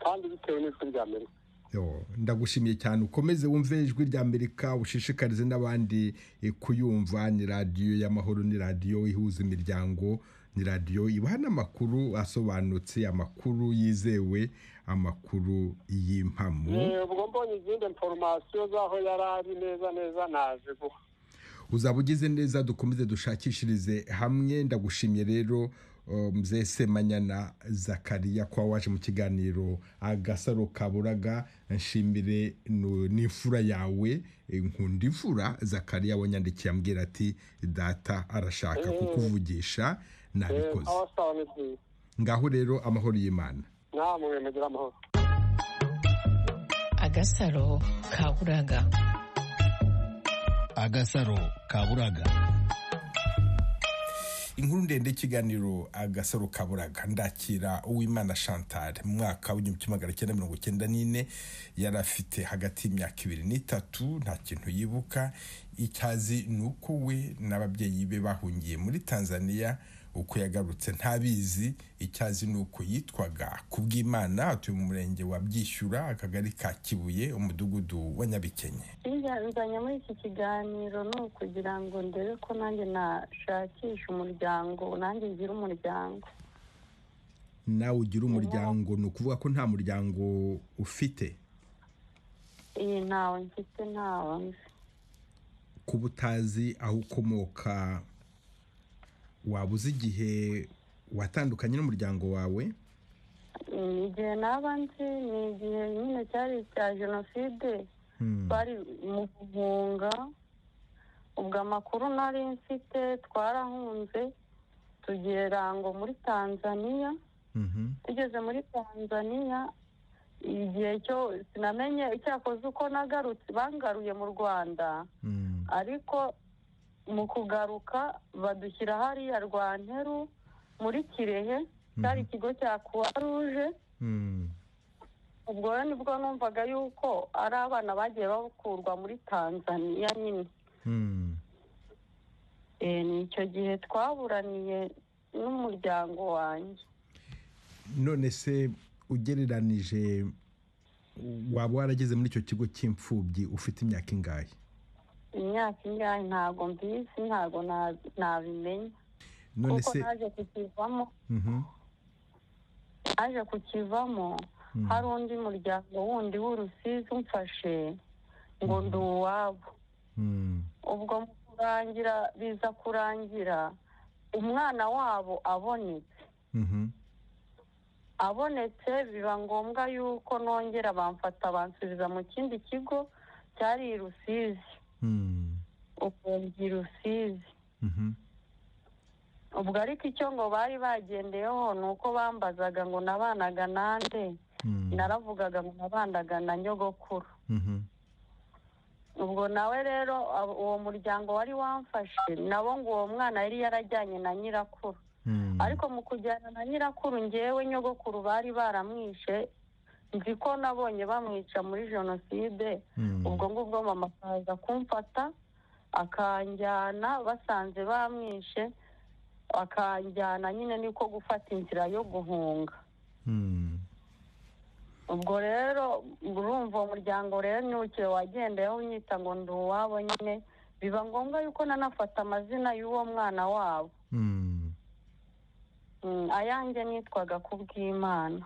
S10: kandi bitewe n'ijwi rya amerika
S1: ndagushimiye cyane ukomeze wumve ijwi rya amerika ushishikarize n'abandi kuyumva ni radiyo y'amahoro ni radiyo ihuza imiryango ni radiyo ibaha n'amakuru asobanutse amakuru yizewe amakuru y'impamu
S10: ubwo mbonye izindi foromasiyo z'aho yari ari neza neza naje guha
S1: uzaba ugize neza dukomeze dushakishirize hamwe ndagushimiye rero mzese manyana zakariya kuba waje mu kiganiro agasaro kaburaga nshimire n'imfura yawe nkunda imfura zakariya wanyandikiye ambwira ati data arashaka kukuvugisha nabikoze ngaho rero amahoro y'imana
S7: agasaro kaburaga
S4: agasaro kaburaga
S1: inkuru ndende y'ikiganiro agasaro kaburaga ndakira uwimana chantal mu mwaka w'igihumbi kimwe magana cyenda mirongo icyenda n'ine yari afite hagati y'imyaka ibiri n'itatu nta kintu yibuka icyazi ni uko we n'ababyeyi be bahungiye muri tanzania uko yagarutse ntabizi icyo azi ni uko yitwaga ku bw'imana atuye mu murenge wa byishyura akagari ka kibuye umudugudu wa nyabikenye
S11: nzanye muri iki kiganiro ni ukugira ngo ndebe ko nanjye nashakisha umuryango nanjye ngira umuryango
S1: nawe ugira umuryango ni ukuvuga ko nta muryango ufite
S11: iyi ntawe mfite ntawe nzi
S1: kuba utazi aho ukomoka waba uzi igihe watandukanye n'umuryango wawe
S11: igihe naba nzi ni igihe nyine cyari icya jenoside bari mu guhunga ubwo amakuru nari mfite twarahunze tugera ngo muri tanzania tugeze muri tanzania igihe cyo sinamenye icyakoze uko nagarutse bangaruye mu rwanda ariko mu kugaruka badushyira hariya rwanteru muri kirehe cyari ikigo cya kuwa ruje ubwo rero nibwo numvaga yuko ari abana bagiye bakurwa muri tanzania nyine ni icyo gihe twaburaniye n'umuryango wanjye
S1: none se ugereranije waba warageze muri icyo kigo cy'imfubyi ufite imyaka ingahe
S11: imyaka ingahe ntabwo mbizi ntabwo nabimenya kuko naje kukivamo naje kukivamo hari undi muryango wundi w'urusizi umfashe ngo ndi uwabo ubwo mu kurangira biza kurangira umwana wabo abonetse abonetse biba ngombwa y'uko nongera bamfata bansubiza mu kindi kigo cyari i rusizi ukumva rusizi ubwo ariko icyo ngo bari bagendeyeho ni uko bambazaga ngo nabanaga nande naravugaga ngo nabanaga na nyogokuru ubwo nawe rero uwo muryango wari wamfashe nabo ngo uwo mwana yari yarajyanye na nyirakuru ariko mu kujyana na nyirakuru ngewe nyogokuru bari baramwishe nzi ko nabonye bamwica muri jenoside ubwo ngubwo mama akaza kumfata akanjyana basanze bamwishe akanjyana nyine niko gufata inzira yo guhunga ubwo rero urumva uwo muryango rero ntukire wagendeyeho unyita ngo ndi uwabo nyine biba ngombwa yuko nanafata amazina y'uwo mwana wabo ayanjye nitwaga ku bw'imana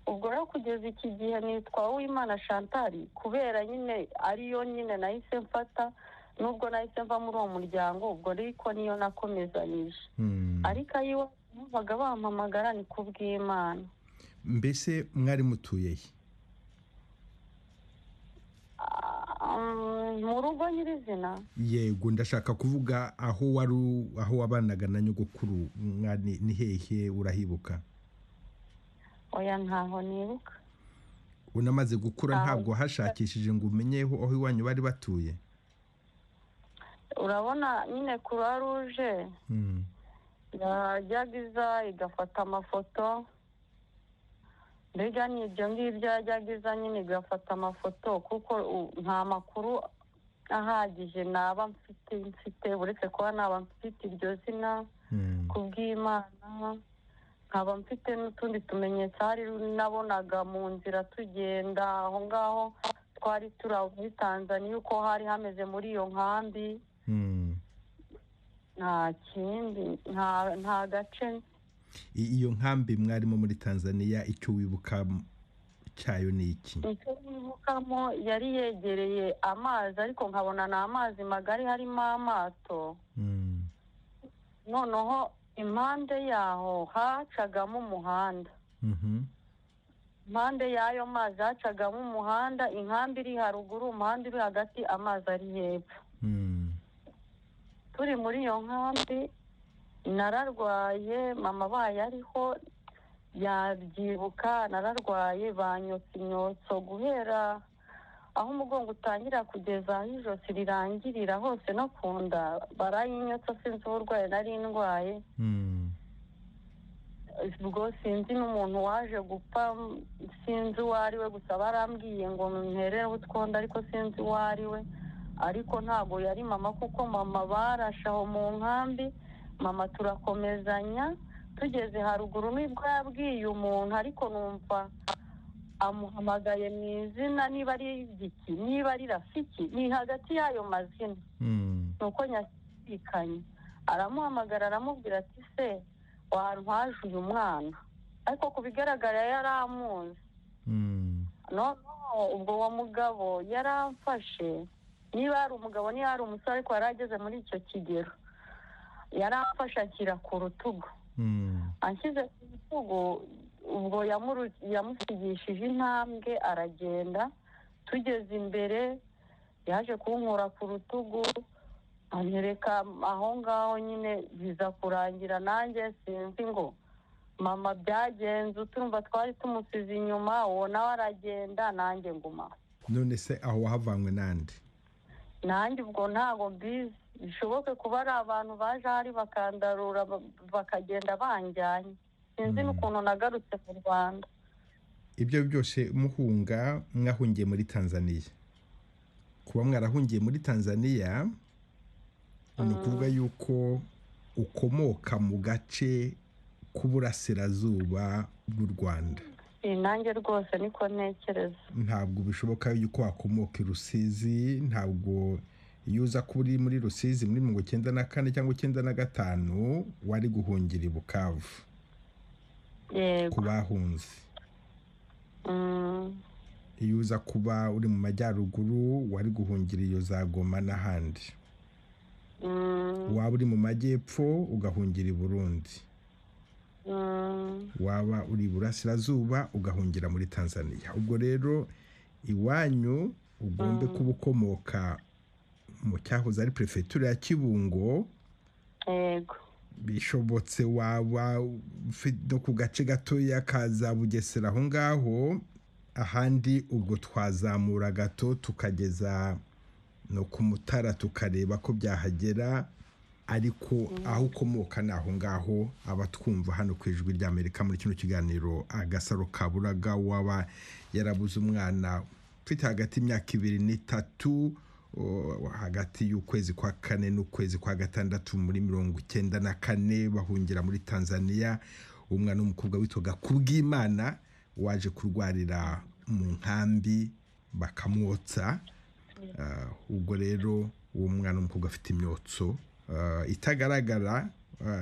S11: ubwo rero kugeza iki gihe nitwa uwimana shantari kubera nyine ariyo nyine nahise mfata nubwo nahise mva muri uwo muryango ubwo ariko niyo nakomezanyije ariko ayiwe numvaga bampamagara ni ku bw'imana
S1: mbese mwari mutuye he
S11: mu rugo nyirizina
S1: yego ndashaka kuvuga aho wari aho wabanaga na nyogokuru ni hehe urahibuka
S11: oya ntaho nibuka
S1: unamaze gukura ntabwo hashakishije ngo umenye aho iwanyu bari batuye
S11: urabona nyine kuruwa ruje yajyaga iza igafata amafoto mbega ni ibyo ngibyo yajyaga iza nyine igafata amafoto kuko nta makuru ahagije naba mfite mfite uretse kuba naba mfite iryo zina ku bw'imana nkaba mfite n'utundi tumenyetso hari nabonaga mu nzira tugenda aho ngaho twari turi aho muri tanzania uko hari hameze muri iyo nkambi nta kindi nta gace
S1: iyo nkambi mwarimo muri tanzania icyo wibuka cyayo ni iki
S11: icyo wibukamo yari yegereye amazi ariko nkabona ni amazi magari harimo amato noneho impande yaho hacagamo umuhanda impande y'ayo mazi hacagamo umuhanda inkambi iri haruguru umuhanda uri hagati amazi ari hepfo turi muri iyo nkambi nararwaye mama abaye ariho yabyibuka nararwaye banyotse inyotso guhera aho umugongo utangira kugeza aho ijosi rirangirira hose no ku nda barayinyotsa sinzi uburwayi nari ndwaye ubwo sinzi n'umuntu waje gupfa sinzi uwo ari we gusa barambwiye ngo mperereho utwonda ariko sinzi uwo ari we ariko ntabwo yari mama kuko mama barashaho mu nkambi mama turakomezanya tugeze haruguru nibwo yabwiye umuntu ariko numva amuhamagaye mu izina niba ari igiki niba ari rafiki ni hagati y'ayo mazina ni uko nyashikanye aramuhamagara aramubwira ati se wahantu haje uyu mwana ariko ku bigaragara yari amuzi noneho ubwo uwo mugabo yari amfashe niba ari umugabo niba ari umusore ariko yari ageze muri icyo kigero yari amfashe akira ku rutugu anshyize ku rutugu ubwo yamusigishije intambwe aragenda tugeze imbere yaje kunkura ku rutugu anyereka aho ngaho nyine biza kurangira nanjye sinzi ngo mama byagenze utumva twari tumusize inyuma uwo nawe aragenda nanjye nguma
S1: none se aho wahavanywe n'andi
S11: nanjye ubwo ntabwo mbizi bishoboke kuba ari abantu baje ahari bakandarura bakagenda banjyanye sinzi n'ukuntu nagarutse mu rwanda
S1: ibyo byose muhunga mwahungiye muri tanzaniya kuba mwarahungiye muri tanzaniya ni ukuvuga yuko ukomoka mu gace k'uburasirazuba bw'u rwanda
S11: nanjye rwose niko ntekereza
S1: ntabwo bishoboka yuko wakomoka i rusizi ntabwo iyo uza kuba uri muri rusizi muri mirongo icyenda na kane cyangwa icyenda na gatanu wari guhungira i bukavu ku bahunze iyo uza kuba uri mu majyaruguru wari guhungira iyo za goma n'ahandi waba uri mu majyepfo ugahungira i burundi waba uri iburasirazuba ugahungira muri tanzania ubwo rero iwanyu ugombe kuba ukomoka mu cyahoze ari perefegitura ya kibungo bishobotse waba no ku gace gatoya kaza bugesera aho ngaho ahandi ubwo twazamura gato tukageza no ku mutara tukareba ko byahagera ariko aho ukomoka ni aho ngaho aba twumva hano ku ijwi ry'amerika muri kino kiganiro agasaro kaburaga waba yarabuze umwana ufite hagati y'imyaka ibiri n'itatu hagati y'ukwezi kwa kane n'ukwezi kwa gatandatu muri mirongo icyenda na kane bahungira muri tanzania umwana w'umukobwa witwaga kubwimana waje kurwarira mu nkambi bakamwotsa ubwo rero uwo mwana w'umukobwa afite imyotso itagaragara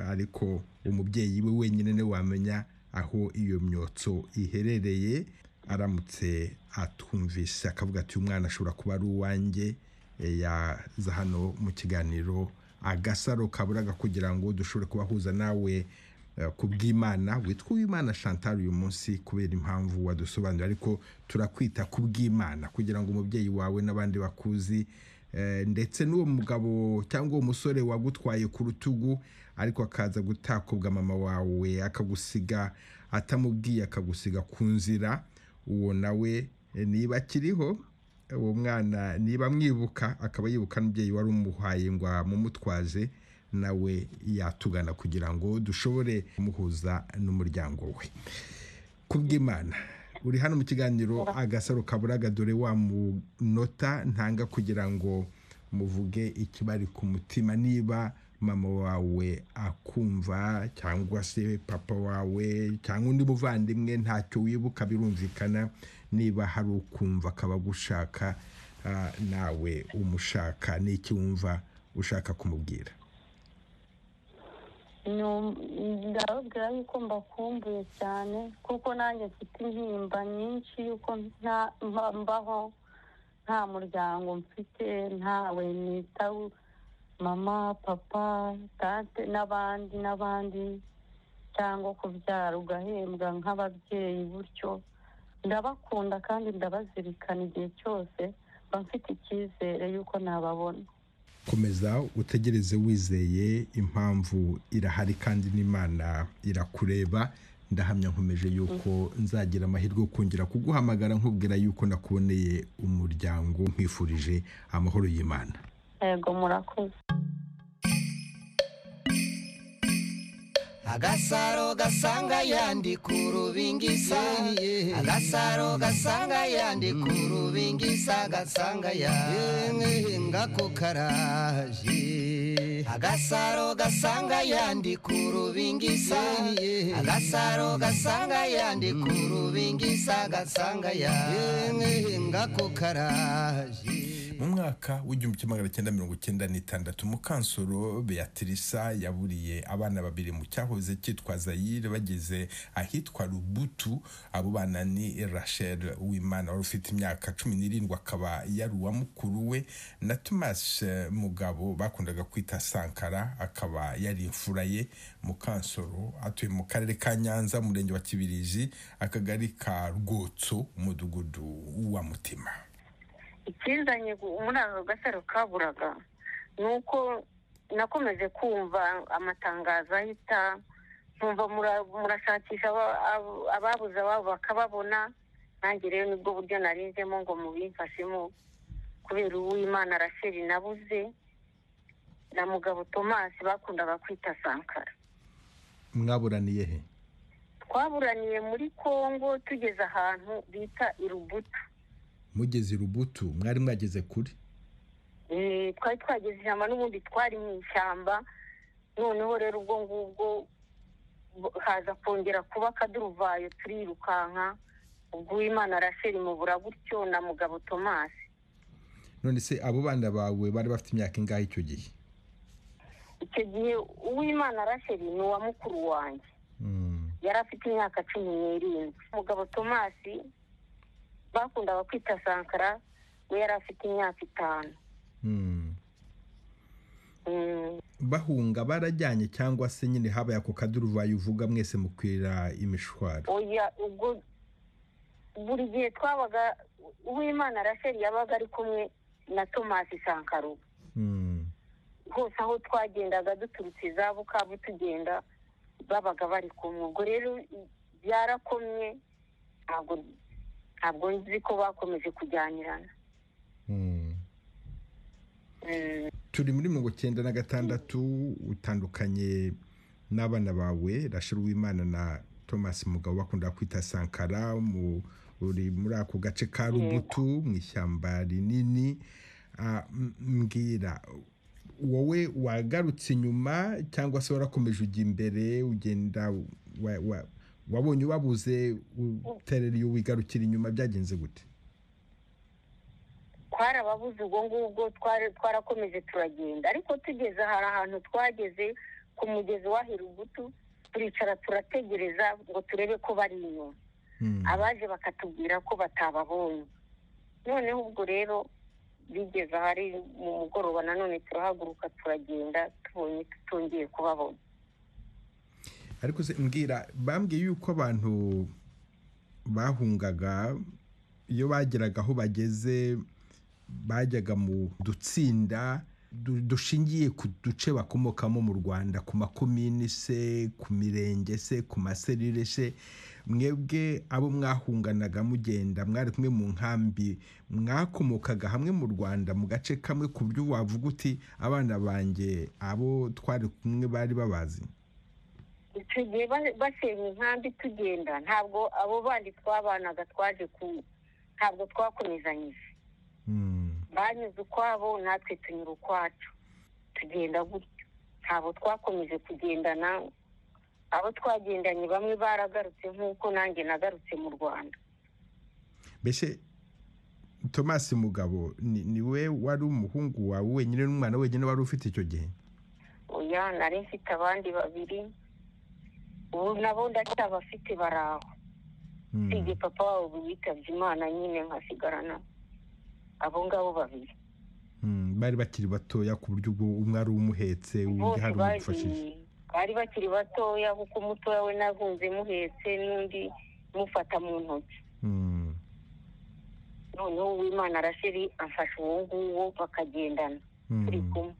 S1: ariko umubyeyi we wenyine niwe wamenya aho iyo myotso iherereye aramutse atwumvise akavuga ati umwana ashobora kuba ari uwanjye yaza hano mu kiganiro agasaro kaburaga kugira ngo dushobore kubahuza nawe ku bw'imana witwa uwimana chantal uyu munsi kubera impamvu wadusobanurira ariko turakwita ku bw'imana kugira ngo umubyeyi wawe n'abandi bakuzi ndetse n'uwo mugabo cyangwa uwo musore wagutwaye ku rutugu ariko akaza gutakobwa mama wawe akagusiga atamubwiye akagusiga ku nzira uwo nawe niba akiriho uwo mwana niba amwibuka akaba yibuka n'umubyeyi wari umuhaye ngo amumutwaze nawe yatugana kugira ngo dushobore kumuhuza n'umuryango we kubw'imana uri hano mu kiganiro agasaro kaburaga dore wa munota ntanga kugira ngo muvuge ikibari ku mutima niba mama wawe akumva cyangwa se papa wawe cyangwa undi muvandimwe ntacyo wibuka birumvikana niba hari ukumva akaba agushaka nawe umushaka n'iki wumva ushaka kumubwira
S11: ndababwira yuko mbakumbuye cyane kuko nanjye mfite intimba nyinshi yuko mbaho nta muryango mfite ntawe nita mama papa tante n'abandi n'abandi cyangwa kubyara ugahembwa nk'ababyeyi gutyo ndabakunda kandi ndabazirikana igihe cyose mba mfite icyizere y'uko nababona
S1: komeza utegereze wizeye impamvu irahari kandi n'imana irakureba ndahamya nkomeje yuko nzagira amahirwe yo kongera kuguhamagara nkubwira yuko nakuboneye umuryango nkwifurije amahoro y'imana
S11: yego murakoze
S5: agasaro gasanga yandi ku rubingisa agasaro gasanga yandi ku rubingisa gasanga yandi ngako karaje agasaro gasanga yandi ku rubingisa agasaro gasanga yandi ku rubingisa gasanga yandi ngako karaje
S1: mu mwaka w'igihumbi kimwe magana cyenda mirongo icyenda n'itandatu mukansoro beatrice yaburiye abana babiri mu cyahoze cyitwa zayire bageze ahitwa rubutu abo bana ni rachel wimana wari ufite imyaka cumi n'irindwi akaba yari uwa mukuru we na thomas mugabo bakundaga kwita sankara akaba yari imfura ye mukansoro atuye mu karere ka nyanza umurenge wa kibirizi akagari ka rwotso umudugudu wa mutima
S12: ikizanye muri aka gasaro kaburaga ni uko nakomeje kumva amatangazo ahita nkumva murashakisha ababuze ababo bakababona nanjye rero nibwo buryo narinzemo ngo mubimfashemo kubera uw'imana arasheri nabuze na mugabo tomasi bakundaga kwita sankara
S1: mwaburaniye he
S12: twaburaniye muri congo tugeze ahantu bita irubutu
S1: mugeze urubutu mwari mwageze kuri
S12: twari twageze ishyamba n'ubundi twari mu ishyamba noneho rero ubwo ngubwo haza kongera kuba akaduruvayo turirukanka ubwo uwimana arasheri mubura gutyo na mugabo tomasi
S1: none se abo bana bawe bari bafite imyaka ingahe icyo gihe
S12: icyo gihe uwimana arasheri ni uwa mukuru wanjye yari afite imyaka cumi n'irindwi mugabo tomasi bakundaga kwita sankara we yari afite imyaka itanu
S1: bahunga barajyanye cyangwa se nyine habaye ako kaduruvayo uvuga mwese mukwira imishwaro
S12: ubwo buri gihe twabaga uwimana rasheri yabaga ari kumwe na tomasi sankara hose aho twagendaga duturutse za bukavu tugenda babaga bari kumwe ubwo rero byarakomye ntabwo ntabwo nzi ko bakomeje kujyanirana
S1: turi muri mirongo icyenda na gatandatu utandukanye n'abana bawe rashira uwimana na thomas mugabo bakunda kwita sankara uri muri ako gace ka rubutu mu ishyamba rinini mbwira wowe wagarutse inyuma cyangwa se warakomeje ujya imbere ugenda wabonye ubabuze uterera iyo wigarukira inyuma byagenze gute
S12: twarababuze ubwo ngubwo twarakomeje turagenda ariko tugeze hari ahantu twageze ku mugezi wa hirugutu turicara turategereza ngo turebe ko bari inyuma abaje bakatubwira ko batababonye noneho ubwo rero bigeze ahari mu mugoroba nanone turahaguruka turagenda tubonye tutongeye kubabona
S1: ariko se mbwira bambwiye yuko abantu bahungaga iyo bageraga aho bageze bajyaga mu dutsinda dushingiye ku duce bakomokamo mu rwanda ku makomini se ku mirenge se ku maserire se mwebwe abo mwahunganaga mugenda mwari kumwe mu nkambi mwakomokaga hamwe mu rwanda mu gace kamwe ku buryo wavuga uti abana banjye abo twari kumwe bari babazi
S12: tugiye basenya inkambi tugenda ntabwo abo bandi twabanaga twaje ku ntabwo twakomezanyije banyuze ukwabo natwe tunyura ukwacu tugenda gutyo ntabwo twakomeje kugendana abo twagendanye bamwe baragarutse nk'uko nanjye nagarutse mu rwanda
S1: mbese tomasi mugabo niwe wari umuhungu wawe wenyine n'umwana wenyine wari ufite icyo gihe
S12: oya nari mfite abandi babiri ubu nabo ndacyabafite bari aho usibye papa wabo witabye imana nyine nkasigarana abo ngabo babiri
S1: bari bakiri batoya ku buryo ubwo umwe ari umuhetse undi hari umufashije
S12: bari bakiri batoya kuko umutoya we nagunze muhetse n'undi mufata mu ntoki noneho uwimana arashiri amfasha uwo nguwo bakagendana turi kumwe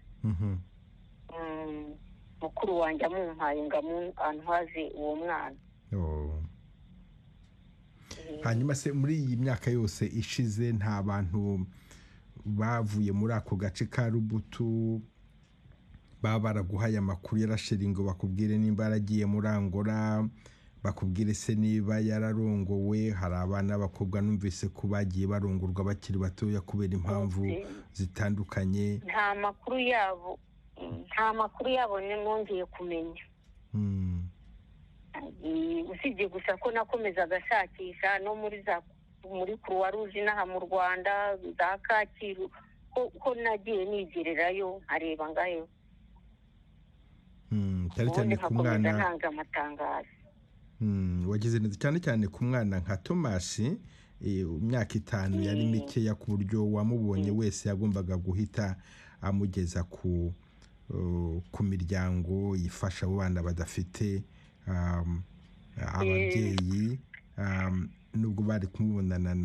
S12: mukuru wanjye amumpaye ngo amuhaze uwo mwana
S1: hanyuma se muri iyi myaka yose ishize nta bantu bavuye muri ako gace ka rubutu baba baraguhaye amakuru yarashiri ngo bakubwire nimba yaragiye muri angora bakubwire se niba yararongowe hari abana b'abakobwa numvise ko bagiye barongorwa bakiri batoya kubera impamvu zitandukanye
S12: nta makuru yabo nta makuru yabo nongeye kumenya usibye gusa ko nakomezaga ashakisha no muri za muri kuruwa ruje inaha mu rwanda za kacyiru ko nagiye nigererayo nkareba ngayo
S1: cyane cyane ku mwana
S12: ntanga amatangazo
S1: wagize neza cyane cyane ku mwana nka tomasi imyaka itanu yari mikeya ku buryo uwamubonye wese yagombaga guhita amugeza ku ku miryango yifasha abo bana badafite ababyeyi nubwo bari kumubonana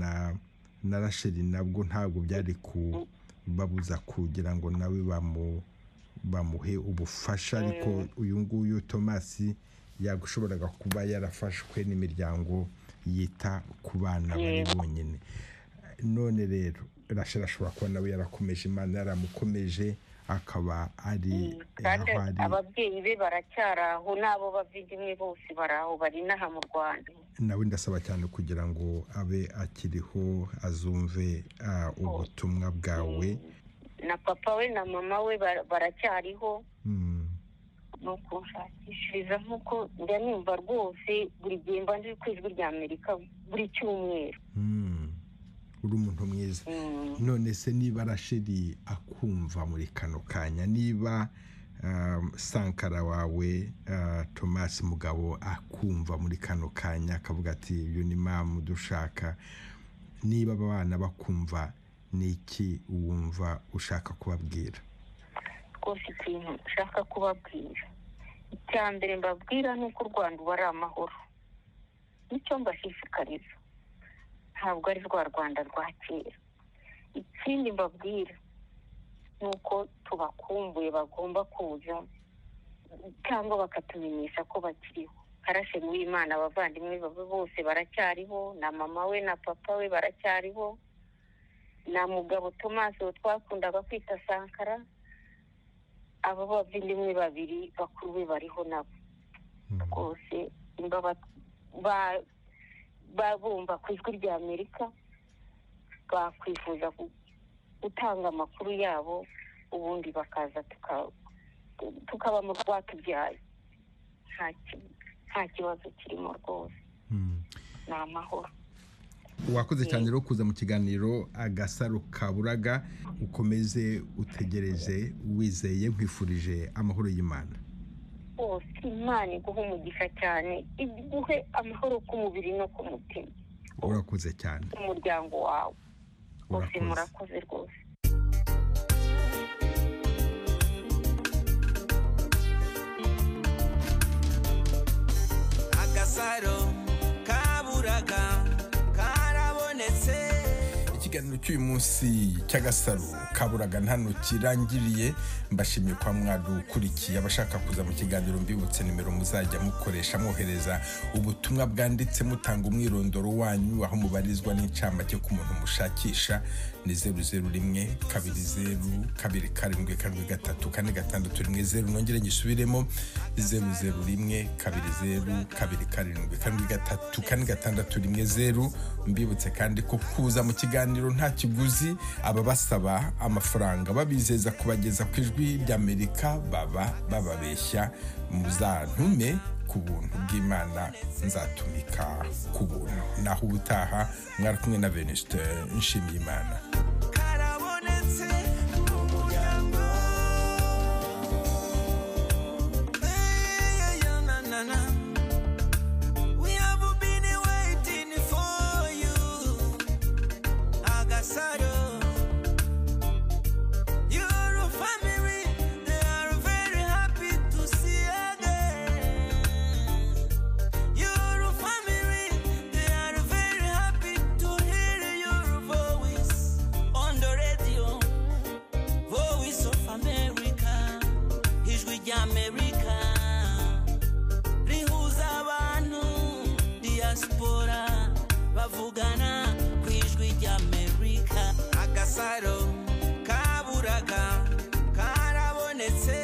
S1: na rasheli nabwo ntabwo byari kubabuza kugira ngo nawe bamuhe ubufasha ariko uyu nguyu tomasi yagushoboraga kuba yarafashwe n'imiryango yita ku bana bari bonyine none rero rasheli ashobora kuba nawe yarakomeje imana yaramukomeje akaba ari
S12: ababyeyi be baracyari aho n'abo bavugimwe bose bari aho bari inaha mu rwanda
S1: nawe ndasaba cyane kugira ngo abe akiriho azumve ubutumwa bwawe
S12: na papa we na mama we baracyariho ni ukushakishiriza nk'uko njya numva rwose buri gihe mba nzi ku ijwi rya amerika buri cyumweru
S1: uri umuntu mwiza none se niba rashiri akumva muri kano kanya niba sankara wawe tomasi mugabo akumva muri kano kanya akavuga ati uyu ni mamu dushaka niba abana bakumva ni iki wumva ushaka kubabwira
S12: rwose ikintu ushaka kubabwira icya mbere mbabwira ni uko u rwanda uba ari amahoro nicyo mbashishikariza ntabwo ari rwa rwanda rwa kera ikindi mbabwira ni uko tubakumbuye bagomba kuza cyangwa bakatumenyesha ko bakiriho karashemu w'imana abavandimwe babe bose baracyariho na mama we na papa we baracyariho na mugabo tomasi uwo twakundaga kwita sankara abo bavandimwe babiri bakuru be bariho nabo rwose babumva ku ijwi rya amerika bakwifuza gutanga amakuru yabo ubundi bakaza tukaba mu rwatubyaye nta kibazo kirimo rwose ni amahoro
S1: wakoze cyane rero kuza mu kiganiro agasaro kaburaga ukomeze utegereze wizeye nkwifurije amahoro y'imana
S12: rwose imana iguha umugisha cyane iguhe amahoro ku mubiri no ku mutima
S1: urakoze cyane
S12: umuryango wawe bose murakoze rwose
S13: agasaro kaburaga karabonetse
S1: ikiganiro cy'uyu munsi cy'agasaro kaburaga hano kirangiriye mbashimye kwa mwagukurikiye abashaka kuza mu kiganiro mbibutse nimero muzajya mukoresha mwohereza ubutumwa bwanditse mutanga umwirondoro wanyu aho mubarizwa n'incamake ku muntu mushakisha ni zeru zeru rimwe kabiri zeru kabiri karindwi karindwi gatatu kane gatandatu rimwe zeru nongere ngisubiremo zeru zeru rimwe kabiri zeru kabiri karindwi karindwi gatatu kane gatandatu rimwe zeru mbibutse kandi ko kuza mu kiganiro nta kiguzi ababasaba amafaranga babizeza kubageza ku ijwi ry'amerika baba bababeshya muzantume ku buntu bw'imana nzatumika ku buntu naho ubutaha mwari kumwe na venisite nshimiye imana
S13: agasaro kaburaga karabonetse